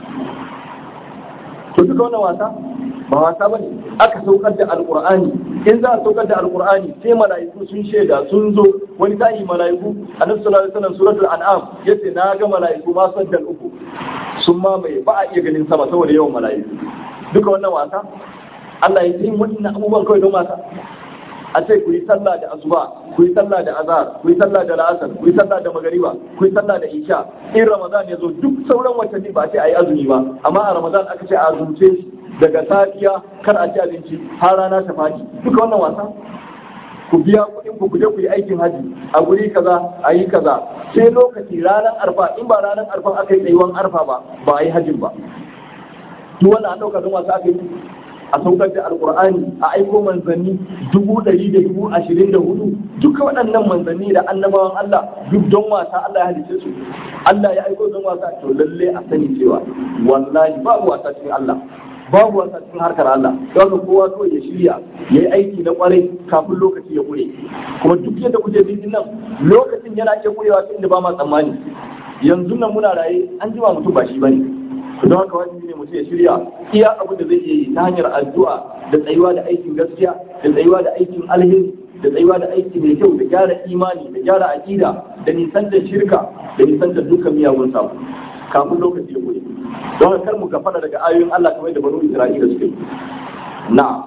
to duka wannan wasa ba wasa bane aka saukar da alqur'ani in za a saukar da alqur'ani sai mala'iku sun shaida sun zo wani tayi mala'iku annabi sallallahu alaihi wasallam suratul an'am yace na ga mala'iku ma saddal uku sun ma mai ba a iya ganin sama saboda yawan mala'iku duka wannan wasa Allah ya yi wannan abubuwan kawai don wasa a ce ku yi sallah da asuba ku yi sallah da azhar ku yi sallah da la'asar ku yi sallah da magariba ku yi sallah da isha in ramadan ya zo duk sauran watanni ba a ce a yi azumi ba amma a ramadan aka ce a azumce shi daga safiya kar a ci abinci har rana ta fadi duka wannan wasa ku biya kuɗin ku je ku yi aikin haji a guri kaza a yi kaza sai lokaci ranar arfa in ba ranar arfa aka yi tsayuwan arfa ba ba a yi hajin ba duk wannan an ɗauka don wasa aka yi a saukar da alkur'ani a aiko manzanni dubu ɗari da dubu ashirin da hudu duka waɗannan manzanni da annabawan Allah duk don wasa Allah ya halice su Allah ya aiko don wasa to lalle a sani cewa wallahi babu wasa cikin Allah babu wasa cikin harkar Allah don kowa kawai ya shirya ya yi aiki na kwarai kafin lokaci ya kure kuma duk yadda kuke bin nan lokacin yana iya kurewa ta inda ba ma tsammani yanzu nan muna raye an jima mutum ba shi bane don haka wajibi ne mutum ya shirya iya abin da zai yi ta hanyar addu'a da tsayuwa da aikin gaskiya da tsayuwa da aikin alheri da tsayuwa da aiki mai kyau da gyara imani da gyara aƙida da nisan da shirka da nisan da dukkan miyagun samu kafin lokaci ya kure don haka kar mu gafara daga ayoyin Allah kamar da banu Isra'ila suka yi na'am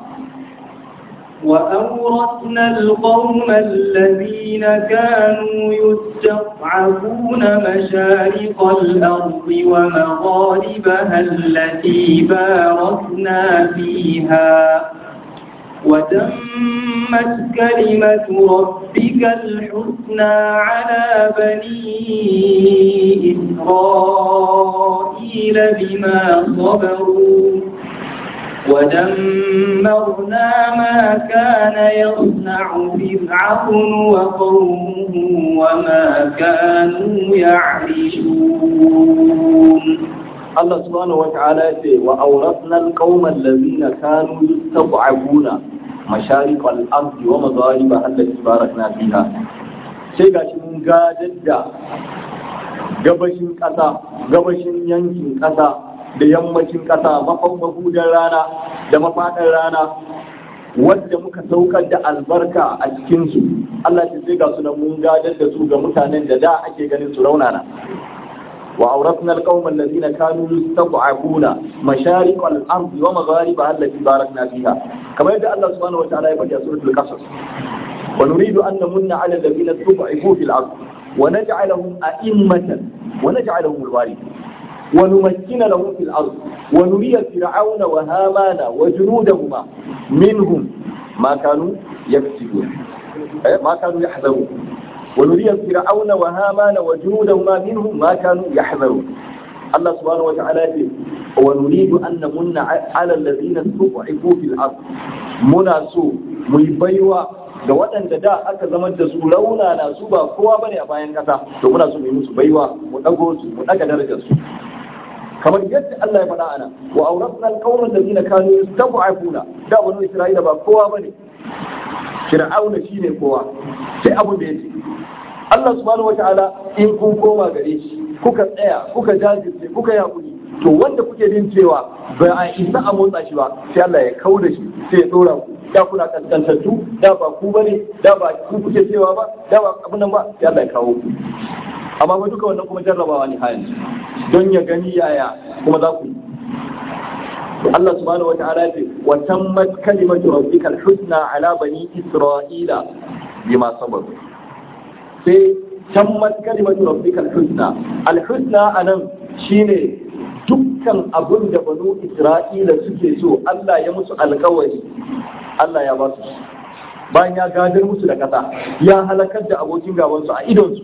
وأورثنا القوم الذين كانوا يستضعفون مشارق الأرض ومغاربها التي باركنا فيها وتمت كلمة ربك الحسنى على بني إسرائيل بما صبروا ودمرنا ما كان يصنع فرعون وقومه وما كانوا يعرشون الله سبحانه وتعالى وأورثنا القوم الذين كانوا يستضعفون مشارق الأرض ومغاربها التي باركنا فيها sai ga shi mun gadar da gabashin ƙasa gabashin yankin ƙasa da yammacin ƙasa mahudan rana da mafaɗar rana wadda muka saukar da albarka a cikinsu Allah ce sai ga su nan mun gadar da su ga mutanen da da ake ganin su raunana wa auratna alqawma allazina kanu yastad'afuna mashariq al-ardi wa magharibaha allati barakna fiha kamar yadda Allah subhanahu wa ta'ala ya faɗi a suratul qasas wa nuridu an namunna 'ala allazina tud'ifu fil ardi wa naj'alahum a'immatan wa naj'alahum al-warithin ونمكن لهم في الأرض ونري فرعون وهامان وجنودهما منهم ما كانوا يكسبون ما كانوا يحذرون ونري فرعون وهامان وجنودهما منهم ما كانوا يحذرون الله سبحانه وتعالى يقول ونريد أن نمن على الذين استضعفوا في الأرض منا سوء ميبيوا ga waɗanda da aka zama da su launa na su ba kowa bane a bayan ƙasa to muna so mu yi musu baiwa mu ɗago su mu ɗaga darajar su kamar yadda Allah ya faɗa ana wa auratna alqawma alladhina kanu yastad'afuna da banu isra'ila ba kowa bane fir'auna shine kowa sai abun da yake Allah subhanahu wataala in kun koma gare shi kuka tsaya kuka jajirce kuka yakuri to wanda kuke bin cewa ba a isa a motsa shi ba sai Allah ya kauda shi sai ya dora ku da kuna kaskantattu da ba ku bane da ba ku kuke cewa ba da ba abun nan ba sai Allah ya kawo ku amma ba duka wannan kuma jarrabawa ne hayan don ya gani yaya kuma za ku yi Allah subhanahu wa ta'ala ce wa tammat kalimatu rabbika al-husna ala bani isra'ila bima sabaru sai tammat kalimatu rabbika al-husna al-husna anan shine dukkan abin da banu isra'ila suke so Allah ya musu alkawari Allah ya ba su bayan ya gadar musu da kasa ya halakar da abokin gabansu a idonsu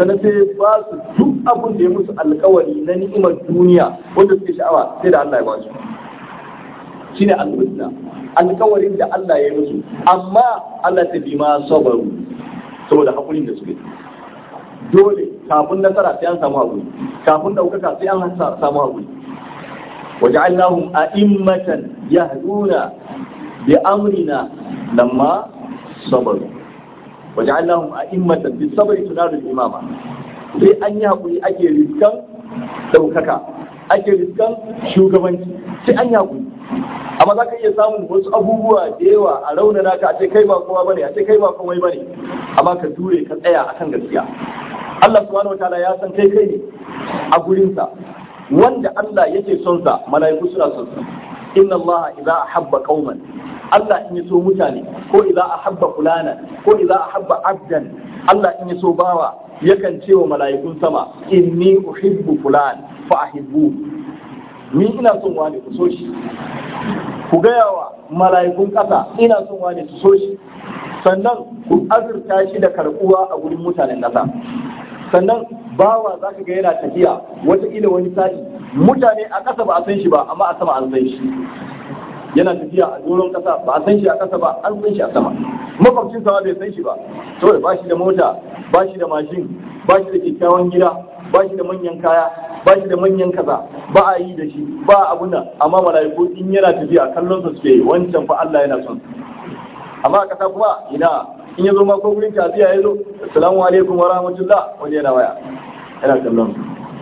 sannan sai ba su duk abin da ya musu alkawari na ni'imar duniya wanda suke sha'awa sai da Allah ya ba su shine al-husna alkawarin da Allah ya yi musu amma Allah ta bi ma sabaru saboda hakurin da suke dole kafin nasara sai an samu hakuri kafin daukaka sai an samu hakuri waja'alnahum a'immatan yahduna bi amrina lamma sabaru waja'alnahum a'immatan bi sabri tunaru imama sai an yi hakuri ake riskan daukaka ake riskan shugabanci sai an yi hakuri amma za ka iya samun wasu abubuwa da yawa a raunana ka a ce kai ba kowa bane a ce kai ba komai bane amma ka ture ka tsaya akan gaskiya Allah subhanahu wataala ya san kai kai ne a gurinsa wanda Allah yake son sa mala'iku suna son sa inna Allah idza ahabba qauman Allah in yaso mutane ko idza ahabba fulana ko idza ahabba abdan Allah in yaso bawa yakan ce wa mala'ikun sama inni uhibbu fulan fa ahibbu ni ina son wani ku so shi ku gaya wa mala'ikun ƙasa ina son wani su so shi sannan ku azurta shi da karɓuwa a wurin mutanen ƙasa sannan bawa za ka ga yana tafiya wataƙila wani sa'i mutane a ƙasa ba a san shi ba amma a sama an san shi yana tafiya a doron ƙasa ba a san shi a ƙasa ba an san shi a sama makwabcin sama bai san shi ba saboda ba shi da mota ba shi da mashin ba shi da kyakkyawan gida ba shi da manyan kaya ba shi da manyan kaza ba a yi da shi ba a abuna amma mala'iku in yana tafiya kallon su suke wancan fa Allah yana son amma a kasa kuma ina in ya zo ma ko gurin tafiya ya zo assalamu alaikum wa rahmatullah wani yana waya yana kallon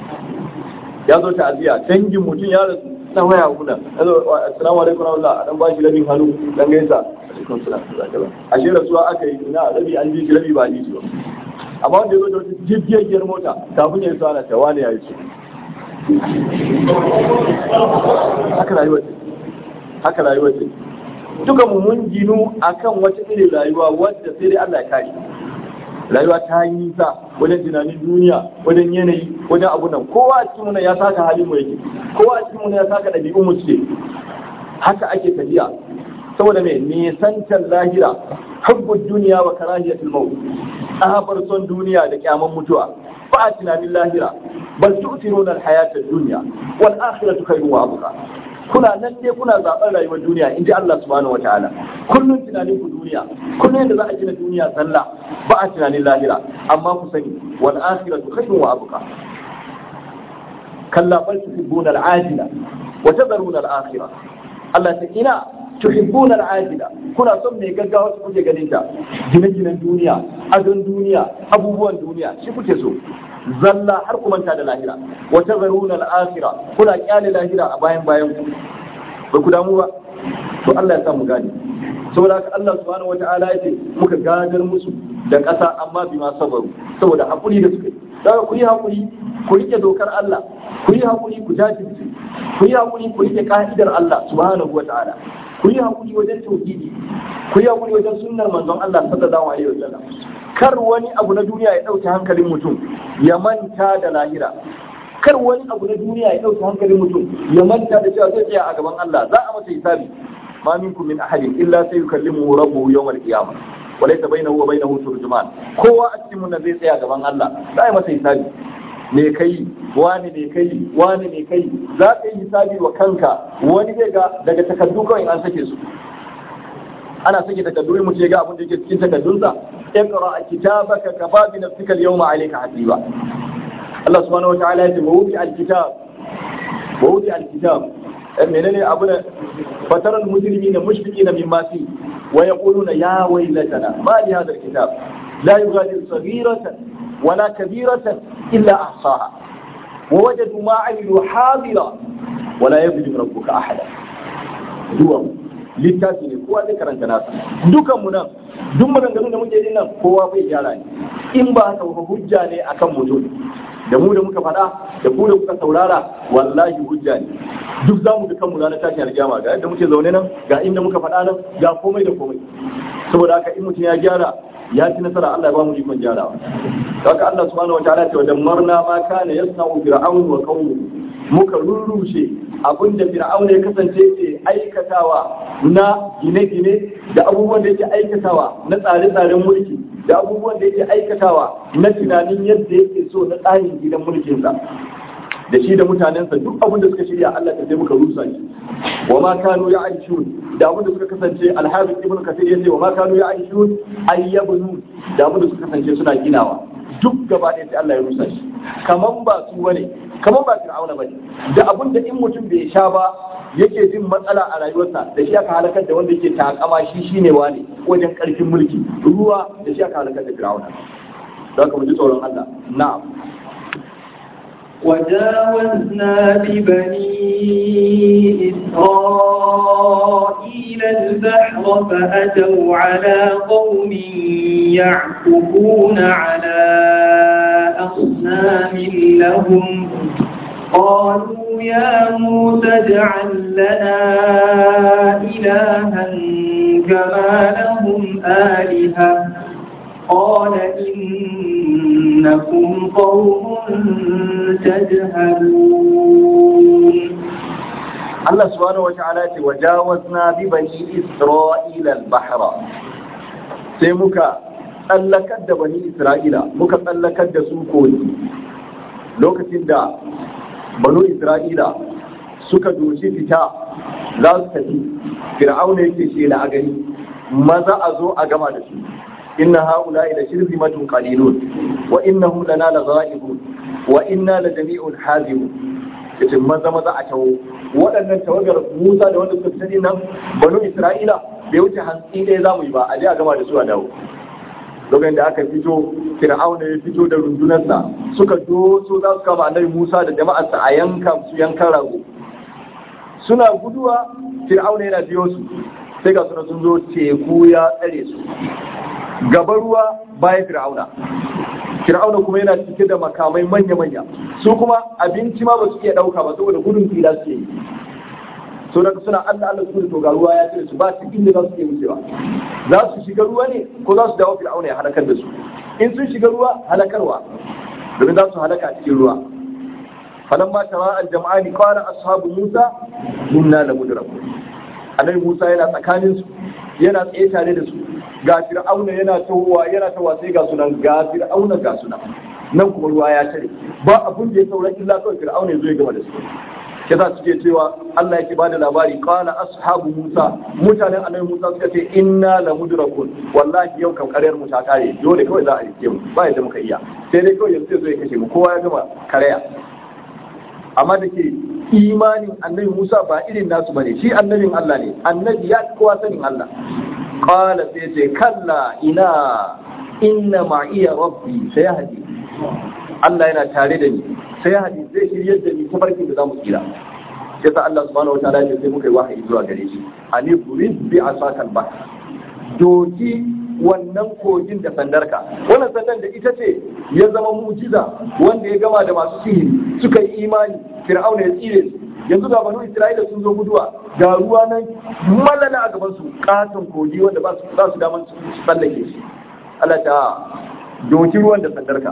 ya zo ta'aziya dangin mutum ya rasu na waya kuna assalamu alaikum wa rahmatullah a dan ba shi rabin hannu dan gaisa alaikum salam ashe rasuwa aka yi ina rabi an ji shi rabi ba a ji shi ba amma wanda ya zo da wata jirgiyar mota kafin ya yi sana ta wani ya yi su haka rayuwar ce haka rayuwar ce duka mu mun ginu akan wata irin rayuwa wadda sai dai Allah ya kare rayuwa ta yi nisa wajen tunanin duniya wajen yanayi wajen abu nan kowa a cikin muna ya saka halin mu yake kowa a cikin muna ya saka ɗabi'un mu ce haka ake tafiya saboda mai nisantar lahira hubbud duniya wa karahiyatul maut tsabar son duniya da kyaman mutuwa ba a tunanin lahira bal tu'thiruna al-hayata ad-dunya wal akhiratu khayrun wa abqa kuna nan dai kuna zaɓar rayuwar duniya in ji Allah subhanahu wataala kullum tunanin ku duniya kullum yadda za a gina duniya sallah ba a tunanin lahira amma ku sani wal akhiratu khayrun wa abqa kalla bal tuhibbuna al-ajila wa tadharuna al-akhirah Allah ta ina tuhibbuna al-ajila kuna son mai gaggawa su kuke ganin ta gine-ginen duniya adon duniya abubuwan duniya shi kuke so zalla har ku manta da lahira wa tazaruna al-akhirah kuna kyale lahira a bayan bayan ku ba ku damu ba to Allah ya sa mu gane saboda haka Allah subhanahu wata'ala ya ce muka gadar musu da ƙasa amma bima sabaru saboda hakuri da suka yi daga ku yi hakuri ku rike dokar Allah ku yi hakuri ku jajirce ku yi hakuri ku rike ka'idar Allah subhanahu wata'ala ku yi hakuri wajen tauhidi ku yi hakuri wajen sunnar manzon Allah sallallahu alaihi wasallam kar wani abu na duniya ya dauke hankalin mutum ya manta da lahira kar wani abu na duniya ya dauke hankalin mutum ya manta da cewa zai tsaya a gaban Allah za a masa hisabi ma minkum min ahadin illa sayukallimuhu rabbuhu yawmal qiyamah wa laysa bainahu wa bainahu turjuman kowa a cikin mun zai tsaya gaban Allah za a yi masa hisabi me kai wani ne kai wani ne kai za ka yi hisabi wa kanka wani zai ga daga takaddu kawai an sake su ana sake takaddu in mutum ya ga abin da yake cikin takaddunsa iqra kitabaka kafa bi nafsika al-yawma alayka hasiba Allah subhanahu wa ta'ala ya ce wa wuti al-kitab wa wuti al-kitab menene abu da fataral muslimina mushfiqina mimma fi wa yaquluna ya waylatana ma li hadha al-kitab la yughadiru saghiratan wala kabiratan illa ahsaha wa wajadu ma 'amilu hadira wala yadhlimu rabbuka ahada duwa littafi ne kowa zai karanta nasa dukan mu nan duk maganganun da muke yin nan kowa bai gyara ne in ba haka ba hujja ne akan mutum da mu da muka faɗa da ku da kuka saurara wallahi hujja ne duk zamu da kanmu ranar tashin alkiyama ga yadda muke zaune nan ga inda muka faɗa nan ga komai da komai saboda haka in mutum ya gyara ya ci nasara Allah ya ba mu ikon gyarawa haka Allah subhanahu wa ta'ala ce wa dammarna ma kana yasna'u fir'aun wa qaumuhu muka rurrushe abinda fir'aun ya kasance ke aikatawa na gine-gine da abubuwan da yake aikatawa na tsare-tsaren mulki da abubuwan da yake aikatawa na tunanin yadda yake so na tsarin gidan mulkinsa da shi da mutanensa duk abin da suka shirya Allah ta sai muka rusa shi wa ma kanu ya'ishun da abin da suka kasance alhafiz ibn kathir yace wa ma kanu ya'ishun ayyabun da abin da suka kasance suna ginawa duk gaba ɗaya sai Allah ya rusa shi kaman ba su bane kaman ba fir'auna bane da abin da in mutum bai sha ba yake jin matsala a rayuwarsa da shi aka halakar da wanda yake takama shi shine wane wajen karfin mulki ruwa da shi aka halakar da fir'auna don haka mu ji tsoron Allah na'am وجاوزنا ببني إسرائيل البحر فأتوا على قوم يعكفون على أصنام لهم قالوا يا موسى اجعل لنا إلها كما لهم آلهة قال إنكم قوم تجهلون Allah subhanahu wa ta'ala ce wajawazna bi bani Isra'ila al-bahra sai muka tsallakar da bani Isra'ila muka tsallakar da su koyi lokacin da banu Isra'ila suka doshi fita za su tafi fir'auna yake ce la gani maza a zo a gama da su inna haula ila shirzimatun qalilun wa innahum lana laghaibun wa inna la jami'un hazibun yace maza maza a tawo waɗannan tawagar Musa da wanda suka fita nan banu Isra'ila bai wuce hantsi ɗaya za mu yi ba a je a gama da su a dawo lokacin da aka fito Fir'auna ya fito da rundunarsa suka doso za su kama annabi Musa da jama'arsa a yanka su yankan rago suna guduwa Fir'auna yana biyo su sai ga suna sun zo teku ya tsare su gaba ruwa bayan Fir'auna Fir'auna kuma yana cike da makamai manya-manya su kuma abinci ma ba su iya ɗauka ba saboda gudun fila suke yi so daga suna Allah Allah su to ga ruwa ya cire su ba su inda za su iya wucewa za su shiga ruwa ne ko za su dawo Fir'auna ya halakar da su in sun shiga ruwa halakarwa domin za su halaka a cikin ruwa falamma tara al-jam'ani qala ashabu Musa inna lamudrakun annabi Musa yana tsakanin su yana tsaye tare da su ga fir'auna yana tawowa yana tawowa sai ga sunan ga fir'auna ga sunan nan kuma ruwa ya tare ba abun da ya saura illa kawai fir'auna ya zo ya gama da su kaza suke cewa Allah yake bada labari qala ashabu Musa mutanen annabi Musa suka ce inna la mudrakun wallahi yau kan karyar mu ta kare dole kawai za a rike mu ba yadda muka iya sai dai kawai yanzu zai kashe mu kowa ya gama karaya amma da ke imanin annabi Musa ba irin nasu bane shi annabin Allah ne annabi ya kowa sanin Allah qala sai ce kalla ina inna ma'iya rabbi sayahdi Allah yana tare da ni sai hadi zai shiryar da ni ta farkin da zamu tsira sai sa Allah subhanahu wataala ya sai muka yi wahayi zuwa gare shi ani burid bi asakal ba doki wannan kogin da sandarka wannan sandan da ita ce ya zama mujiza wanda ya gama da masu sihiri suka yi imani fir'auna ya tsire su yanzu ga banu isra'ila sun zo guduwa ga ruwa nan malala a gaban su katon kogi wanda ba su ba su daman su tsallake shi Allah ta doki ruwan da sandarka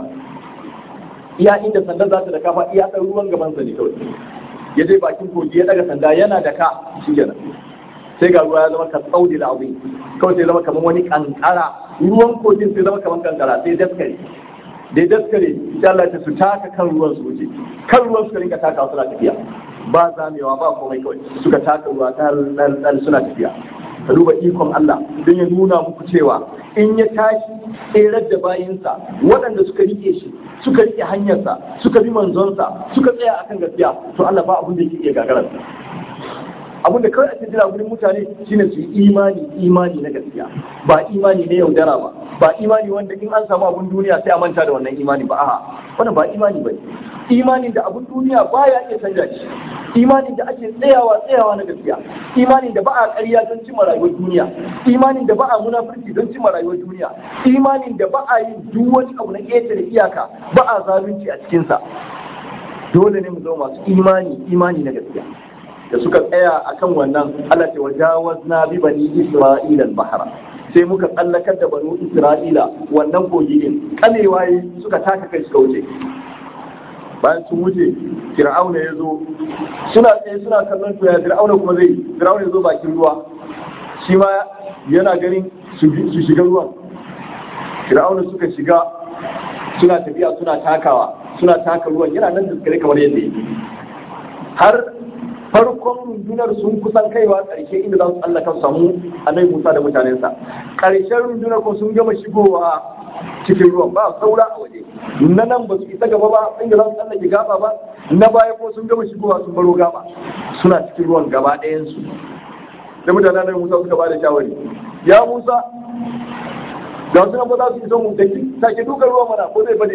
iya inda sandar za ta da kafa iya ɗan ruwan gaban sa ne kawai ya je bakin kogi ya daga sanda yana da ka shi kenan sai ga ruwa ya zama ka tsaudi da abu kawai sai zama kamar wani kankara ruwan kogin sai zama kamar kankara sai daskare da daskare sai Allah ta su taka kan ruwan su wuce kan ruwan suka rinka taka suna tafiya ba zamewa ba komai kawai suka taka ruwa ɗan suna tafiya ka duba ikon Allah don ya nuna muku cewa in ya tashi tserar da bayinsa waɗanda suka rike shi suka rike hanyarsa suka bi manzonsa suka tsaya akan gaskiya to Allah ba abin da yake iya gagararsa abin da kawai ake jira wurin mutane shine su yi imani imani na gaskiya ba imani na yaudara ba ba imani wanda in an samu abin duniya sai a manta da wannan imani ba a'a wannan ba imani ba imanin da abin duniya baya iya canja shi imanin da ake tsayawa tsayawa na gaskiya imanin da ba a ƙarya don cimma rayuwar duniya imanin da ba a munafurci don cimma rayuwar duniya imanin da ba a yi duk wani abu na ƙetare iyaka ba a zalunci a cikinsa dole ne mu zama masu imani imani na gaskiya da suka tsaya akan wannan Allah ce wajawazna bi bani Isra'ila al-bahra sai muka tsallakar da banu Isra'ila wannan kogi din kamewa suka taka kai suka wuce bayan sun wuce Fir'auna ya zo suna tsaye suna kallon to ya Fir'auna kuma zai Fir'auna ya zo bakin ruwa shi ma yana ganin su shiga ruwan fir'auna suka shiga suna tafiya suna takawa suna taka ruwan yana nan daskare kamar yadda yake har farkon rundunar sun kusan kaiwa ƙarshe inda za su tsallaka su samu annabi Musa da mutanensa ƙarshen rundunar ko sun gama shigowa cikin ruwan ba saura a waje na nan ba su isa gaba ba inda za su tsallake gaba ba na baya ko sun gama shigowa sun baro gaba suna cikin ruwan gaba ɗayansu da mutanen annabi Musa suka ba da shawari ya Musa da wasu nan ba za su isa mu da sake dukan ruwan mana ko zai bade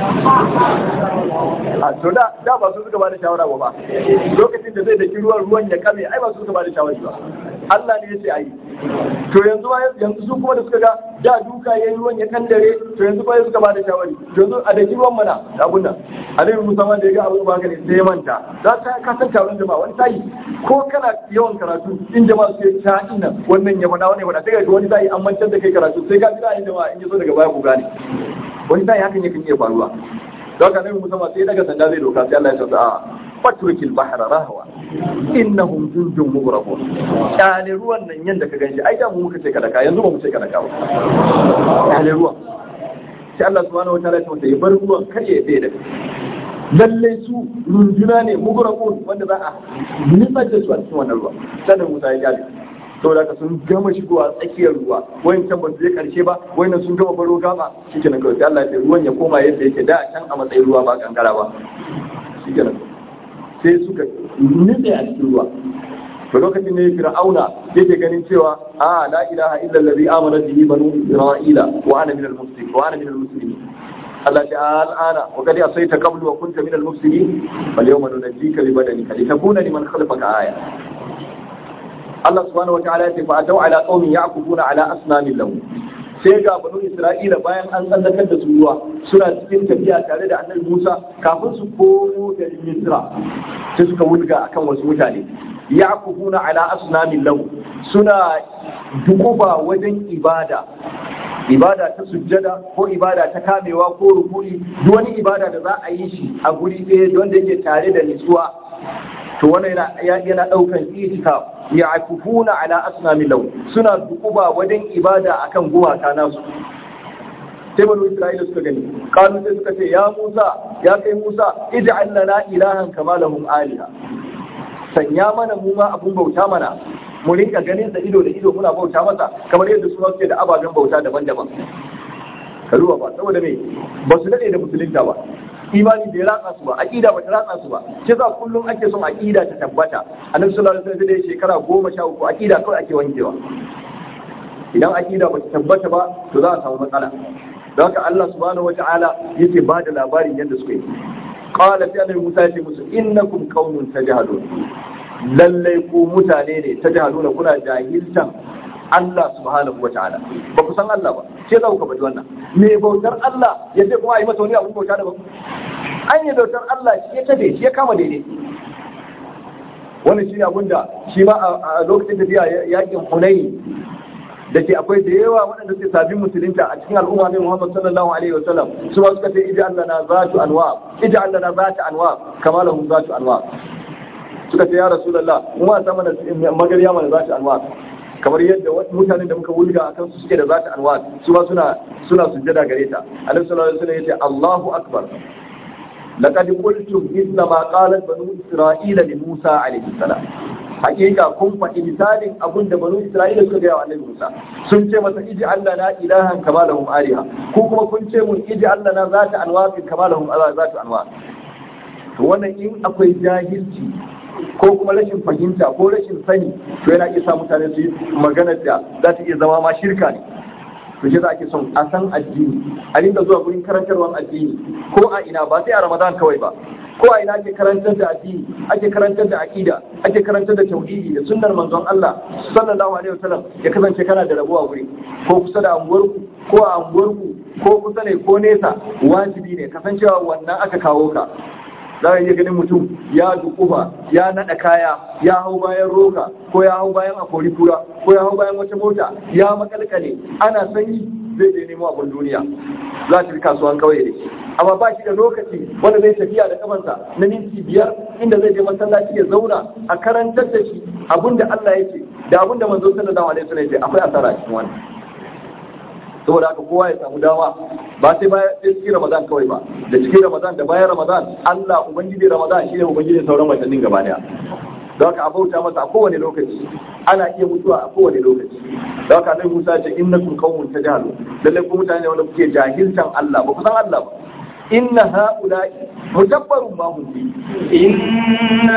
a to da da ba su suka ba da shawara ba ba lokacin da zai daki ruwan ruwan ya kame ai ba su suka ba da shawara ba Allah ne ya ce ayi to yanzu ma yanzu su kuma da suka ga da duka yayin ruwan ya kandare to yanzu kuma suka ba da shawari to yanzu a daki ruwan mana da abun nan Annabi Musa ma da ya ga abun ba ne sai ya manta za ka ka san taron jama'a wani sai ko kana yawan karatu in jama'a su ta ina wannan ya faɗa wannan ya faɗa sai ga wani sai an mantar da kai karatu sai ka ji ra'ayin jama'a in ya zo daga baya ku gane wani sai hakan yakan iya faruwa don haka Annabi Musa ma sai daga sanda zai doka sai Allah ya ce a fatrukil bahra rahwa innahum jundun mughraqun kyale ruwan nan yanda ka ganshi ai da mu muka ce kadaka yanzu ba mu ce kadaka ba kyale ruwan sai Allah subhanahu wataala ya ce ya bar ruwan kar ya tsaye da lallai su runduna ne mughraqun wanda za a nitsar da su a cikin wannan ruwa sannan Musa ya kyale saboda ka sun gama shigowa tsakiyar ruwa wayan can ba su je karshe ba wayan sun gama baro gama shikenan kawai sai Allah ya ce ruwan ya koma yadda yake da can a matsayin ruwa ba kankara ba shikenan sai suka nutse a cikin ruwa to lokacin ne fir'auna yake ganin cewa a la ilaha illa allazi amana bihi banu isra'ila wa ana minal muslimin wa ana minal muslimin Allah ta al'ana wa qad asayta qablu wa kunta minal mufsidin fal yawma nunajjika bi badanika litakuna liman khalfaka aya Allah subhanahu wa ta'ala ya ce fa atau ala qaumin ya'kufuna ala asnamin lahum sai ga banu Isra'ila bayan an tsallakar da su ruwa suna cikin tafiya tare da annabi Musa kafin su komo da Misra sai suka wulga akan wasu mutane yaqufuna ala asnamin lahu suna dukuba wajen ibada ibada ta sujjada ko ibada ta kamewa ko rukuni duk wani ibada da za a yi shi a guri ɗaya wanda yake tare da nutsuwa to wannan yana yana daukan itikaf ya akufuna ala asnamin lahu suna dukuba wajen ibada akan gumaka nasu sai banu isra'ila suka gani kanu sai suka ce ya musa ya kai musa ij'al lana ilahan kama lahum aliha sanya mana mu ma abun bauta mana mu rinka ganin da ido da ido muna bauta masa kamar yadda su suke da ababen bauta daban-daban karuwa ba saboda me ba su dade da musulunta ba imani bai ratsa su ba aqida ba ta ratsa su ba shi za kullum ake son aqida ta tabbata annabi sallallahu alaihi wasallam da shekara goma sha uku aqida kawai ake wankewa idan aqida ba ta tabbata ba to za a samu matsala don haka Allah subhanahu wata'ala yake ba da labarin yadda suka yi qala fi annabi Musa ya ce musu innakum qaumun tajhalun lallai ku mutane ne tajhaluna kuna jahiltan Allah subhanahu wata'ala ba ku san Allah ba ce za ku ka faɗi wannan me bautar Allah ya ce kuma a yi masa wani abun bauta daban an yi bautar Allah shi ya tabe shi ya kama daidai wannan shi ne abun da shi ma a lokacin tafiya yakin Hunayi da ke akwai da yawa waɗanda suke sabbin musulunta a cikin al'umma ne Muhammad sallallahu alaihi wa sallam su ma suka ce ija Allah na zatu anwa ija Allah na zatu anwa kama lahum zatu anwa suka ce ya rasulullah mu ma ta mana magariya mana zatu anwa kamar yadda mutanen da muka wulga akan su suke da zatu anwa su ma suna suna sujjada gare ta annabi sallallahu alaihi wa sallam yace Allahu akbar laqad qultum mithla ma qalat banu isra'ila li Musa alaihi salam hakika kun faɗi misalin abin da banu Isra'ila suka gaya wa Annabi Musa sun ce masa iji Allah na ilahan kama lahum ariha ko kuma kun ce mun iji Allah na zata anwaqin kama lahum zata anwaq to wannan in akwai jahilci ko kuma rashin fahimta ko rashin sani to yana iya sa mutane su yi magana da za ta iya zama ma shirka ne to shi za ake son a san addini a rinka zuwa gurin karantarwar addini ko a ina ba sai a Ramadan kawai ba ko a ina ake karantar da addini ake karantar da aqida ake karantar da tauhidi da sunnar manzon Allah sallallahu alaihi wasallam ya kasance kana da rabuwa guri ko kusa da anguwarku ko a anguwarku ko kusa ne ko nesa wajibi ne kasancewa wannan aka kawo ka za ka iya ganin mutum ya dukufa ya naɗa kaya ya hau bayan roka ko ya hau bayan akori kura ko ya hau bayan wata mota ya makalkale ana sanyi zai je nemo abin duniya za ta fi kasuwan kauye da shi amma ba shi da lokaci wanda zai tafiya da kafansa na minti biyar inda zai je masallaci ya zauna a karantar da shi abin da Allah ya ce da abin da manzo sallallahu alaihi wasallam ya ce akwai asara cikin wannan saboda haka kowa ya samu dama ba sai bayan sai cikin ramadan kawai ba da cikin ramadan da bayan ramadan Allah ubangiji ramadan shi ne ubangiji sauran watannin gaba daya don haka a bauta masa a kowane lokaci ana iya mutuwa a kowane lokaci don haka annabi Musa ce innakum qaumun tajhalu lalle ku mutane wanda kuke jahiltan Allah ba ku san Allah ba inna haula'i mudabbarun ma hum fi إن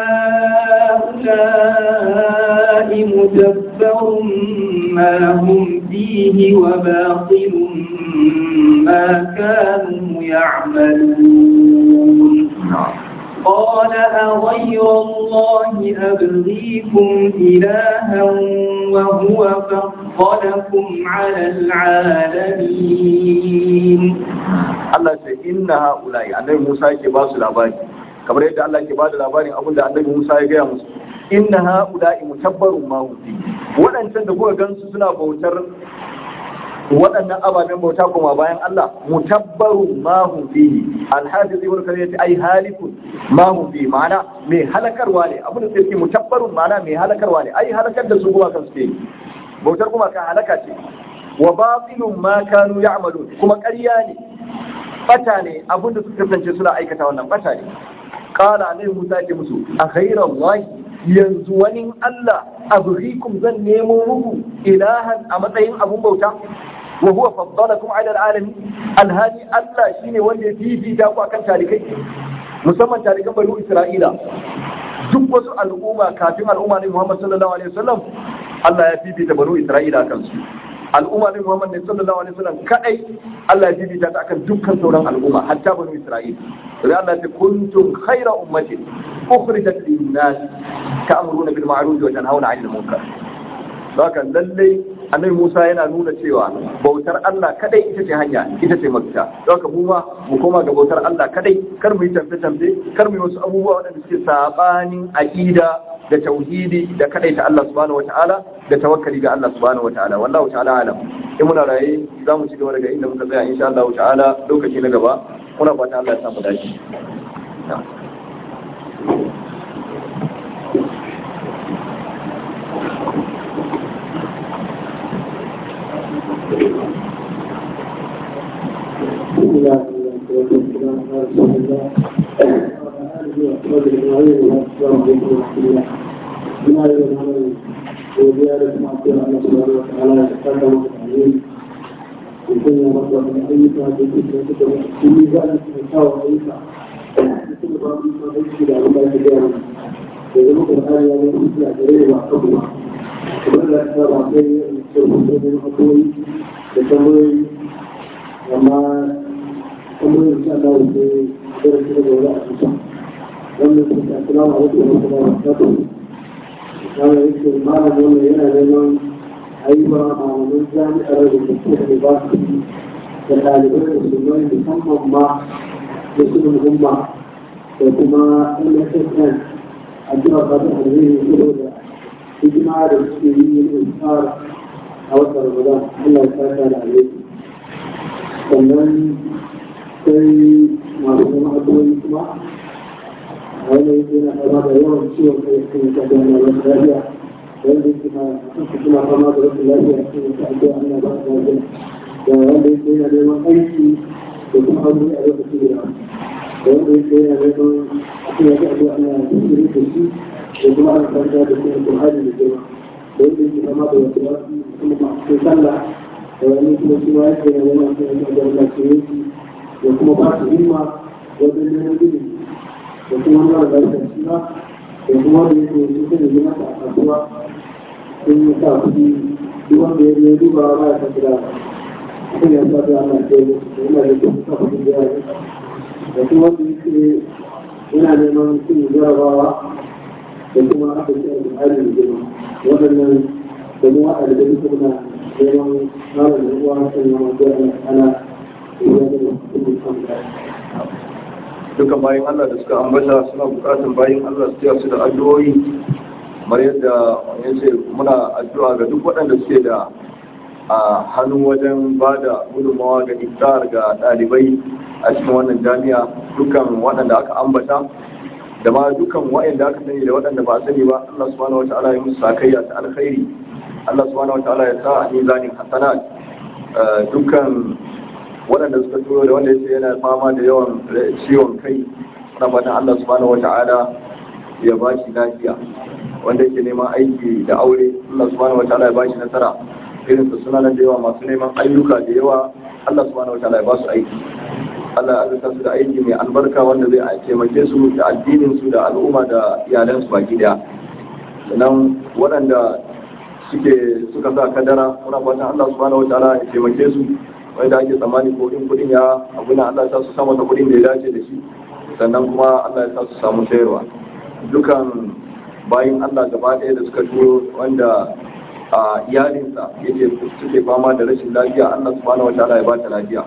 هؤلاء مدبر ما هم فيه وباطل ما كانوا يعملون قال أغير الله أبغيكم إلها وهو فضلكم على العالمين Allah ce inna haula'i annabi Musa yake ba su labari kamar yadda Allah ke ba da labarin abin da annabi Musa ya gaya musu inna haula'i mutabbarun ma hum fi waɗancan da kuka gansu suna bautar waɗannan ababen bauta kuma bayan Allah mutabbarun ma hum fihi alhafiz ibn kathir yace ai halikun ma hum fihi ma'ana mai halakarwa ne abin da sai mutabbarun ma'ana mai halakarwa ne ai halakar da su kuma kan suke bautar kuma kan halaka ce wa batilun ma kanu ya'malun kuma ƙarya ne bata ne abin da suka kasance suna aikata wannan bata ne qala annabi Musa ya musu a ghayrallahi yanzu wani Allah abghikum zan nemo muku ilahan a matsayin abun bauta wa huwa faddalakum ala alamin alhali Allah shine wanda ya fifita ku akan talikai musamman talikan banu Isra'ila duk wasu al'umma kafin al'umma ne Muhammad sallallahu alaihi wasallam Allah ya fifita banu Isra'ila akan su al'umma ne Muhammad ne sallallahu alaihi wasallam kadai Allah ya fifita ta akan dukkan sauran al'umma hatta banu Isra'ila sai Allah ya ce kuntum khayra ummatin ukhrijat lin-nas ta'muruna bil ma'ruf wa tanhauna 'anil munkar haka lallai annabi Musa yana nuna cewa bautar Allah kadai ita ce hanya ita ce mafita don haka mu ma mu koma ga bautar Allah kadai kar mu yi tamfe tamfe kar mu yi wasu abubuwa waɗanda suke sabanin aqida da tauhidi da kadai ta Allah subhanahu wataala da tawakkali ga Allah subhanahu wataala wallahu ta'ala alam in muna raye za mu ci gaba daga inda muka tsaya insha Allah ta'ala lokaci na gaba muna fata Allah ya samu dace amma kuma yin sha Allah da zai shi da wani a cikin wannan su ta kula ma wasu wasu ba ta ta kama yake malam wannan yana neman ayyuka a wani jami'ar da ke da ba su da ɗalibai da su mai musamman ma da su da umma da kuma NSSN a jiwa ba ta alheri saboda hidima da suke yi yin tsara a watan Ramadan Allah ya saka da alheri sannan sai masu zama addu'o'i kuma a wani yana fama da yawan ciwon kai cikin ta da wasu lafiya wanda yake ma kansu suna fama da wasu lafiya cikin ta addu'a Allah ba su lafiya da wanda yake yana neman aiki da kuma aure a lokaci da da wanda yake yana neman cikin ta addu'a Allah ya tsiri da shi da kuma ana kanta da cikin Qur'ani da jama'a da wanda yake fama da wasu lafiya kuma ma cikin sallah wani kuma shi ma yake da wani kuma da da ke da kuma ba su himma wajen neman gini da kuma mara lafiya shi ma da kuma da yake su kan yi masa a kasuwa sun yi sa kuɗi duk wanda ya yi duba ba ya san gida kan ya sa da ana ce da yana da kuma sa kuɗi da yawa da kuma wanda yake yana neman cin jarabawa da kuma aka ce da hali da girma waɗannan da mu a da duka muna neman malam da uwa kan yawan da ana duka bayan Allah da suka ambata suna bukatun bayan Allah su su da addu'o'i kamar yadda ya ce muna addu'a ga duk waɗanda suke da a hannu wajen ba da gudunmawa ga iftar ga ɗalibai a cikin wannan jami'a dukkan waɗanda aka ambata da ma dukkan waɗanda aka sani da waɗanda ba a sani ba Allah subhanahu wata'ala ya musu sakayya ta alkhairi Allah subhanahu wata'ala ya sa a mizanin hasanat dukkan waɗanda suka turo da wanda yake yana fama da yawan ciwon kai na fatan Allah subhanahu wata'ala ya ba shi lafiya wanda yake neman aiki da aure Allah subhanahu wata'ala ya ba shi nasara irin su suna nan da yawa masu neman ayyuka da yawa Allah subhanahu wata'ala ya ba su aiki Allah ya azurta su da aiki mai albarka wanda zai taimake su da addinin su da al'umma da iyalan su baki daya sannan waɗanda suke suka sa kadara muna fatan Allah subhanahu wata'ala ya taimake su wanda ake tsammani ko in kudin ya abuna Allah ya sa su samu ta kudin da ya dace da shi sannan kuma Allah ya sa su samu sayarwa dukan bayin Allah gaba ɗaya da suka turo wanda a iyalinsa yake suke fama da rashin lafiya Allah subhanahu wa ta'ala ya ba ta lafiya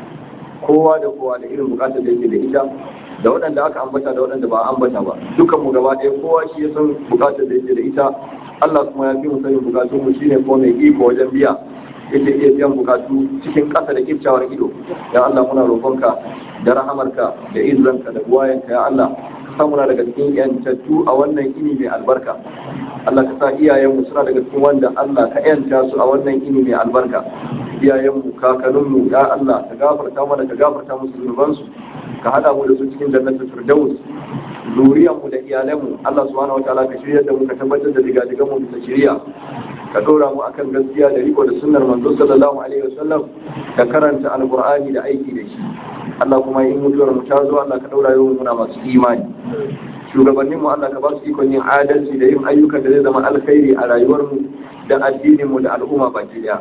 kowa da kowa da irin bukatar da yake da ita da waɗanda aka ambata da waɗanda ba ambata ba dukan mu gaba ɗaya kowa shi ya san bukatar da yake da ita Allah kuma ya fi mu sanin bukatun mu shine ko mai iko wajen biya yake iya biyan bukatu cikin ƙasa da kiftawar ido ya Allah muna roƙonka da rahamarka da izzanka da buwayenka ya Allah samuna daga cikin yantattu a wannan ini mai albarka Allah ka sa iyayenmu suna daga cikin wanda Allah ka yanta su a wannan ini mai albarka iyayenmu kakanninmu ya Allah ka gafarta mana ka gafarta musu zunubansu ka hada mu da su cikin jannatul firdaus zuriyanmu da iyalanmu Allah subhanahu wataala ka shirya da mu ka tabbatar da digadigan mu bisa shiriya ka dora mu akan gaskiya da riko da sunnar manzo sallallahu alaihi wasallam da karanta alqur'ani da aiki da shi Allah kuma in mutuwar mu ta zo Allah ka daura yau muna masu imani shugabannin mu Allah ka ba su ikon yin adalci da yin ayyukan da zai zama alkhairi a rayuwar mu da addinin mu da al'umma baki daya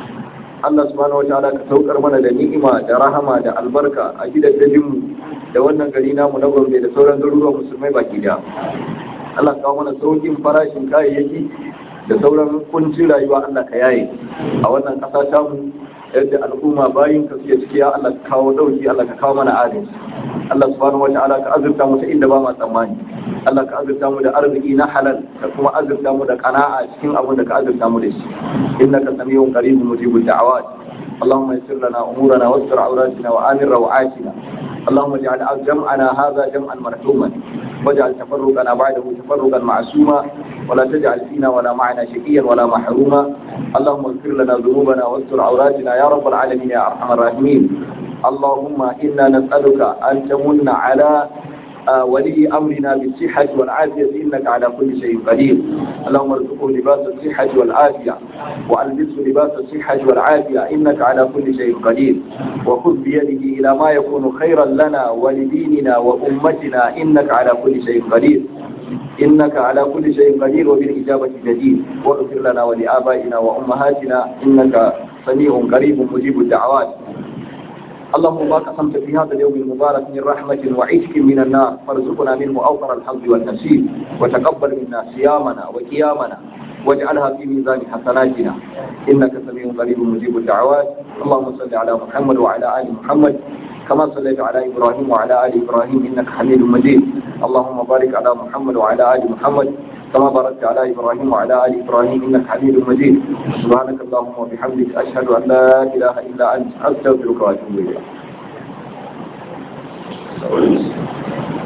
Allah subhanahu wataala ka saukar mana da ni'ima da rahama da albarka a gidajen mu da wannan gari namu na Gombe da sauran garuruwan musulmai baki daya Allah kawo mana saukin farashin kayayyaki da sauran kuncin rayuwa Allah ka yaye a wannan ƙasa ta mu yadda al'umma bayin ka suke ciki ya Allah ka kawo dauki Allah ka kawo mana adalci Allah subhanahu wa ta'ala ka azurta mu ta inda ba ma tsammani Allah ka azurta mu da arziki na halal ka kuma azurta mu da qana'a cikin abin da ka azurta mu da shi innaka samiyun qaribun mujibud da'awat اللهم يسر لنا امورنا واستر عوراتنا وامن روعاتنا اللهم اجعل جمعنا هذا جمعا مرحوما واجعل تفرقنا بعده تفرقا معصوما ولا تجعل فينا ولا معنا شقيا ولا محروما اللهم اغفر لنا ذنوبنا واستر عوراتنا يا رب العالمين يا ارحم الراحمين اللهم انا نسالك ان تمن على ولي أمرنا بالصحة والعافية إنك على كل شيء قدير اللهم ارزقه لباس الصحة والعافية وألبسه لباس الصحة والعافية إنك على كل شيء قدير وخذ بيده إلى ما يكون خيرا لنا ولديننا وأمتنا إنك على كل شيء قدير إنك على كل شيء قدير وبالإجابة جديد واغفر لنا ولآبائنا وأمهاتنا إنك سميع قريب مجيب الدعوات اللهم ما قسمت في هذا اليوم المبارك من رحمة وعتق من النار فارزقنا منه أوفر الحظ والنصيب وتقبل منا صيامنا وقيامنا واجعلها في ميزان حسناتنا إنك سميع قريب مجيب الدعوات اللهم صل على محمد وعلى آل محمد كما صليت على إبراهيم وعلى آل إبراهيم إنك حميد مجيد اللهم بارك على محمد وعلى آل محمد كما باركت على إبراهيم وعلى آل إبراهيم إنك حميد مجيد سبحانك اللهم وبحمدك أشهد أن لا إله إلا أنت أستغفرك وأتوب إليك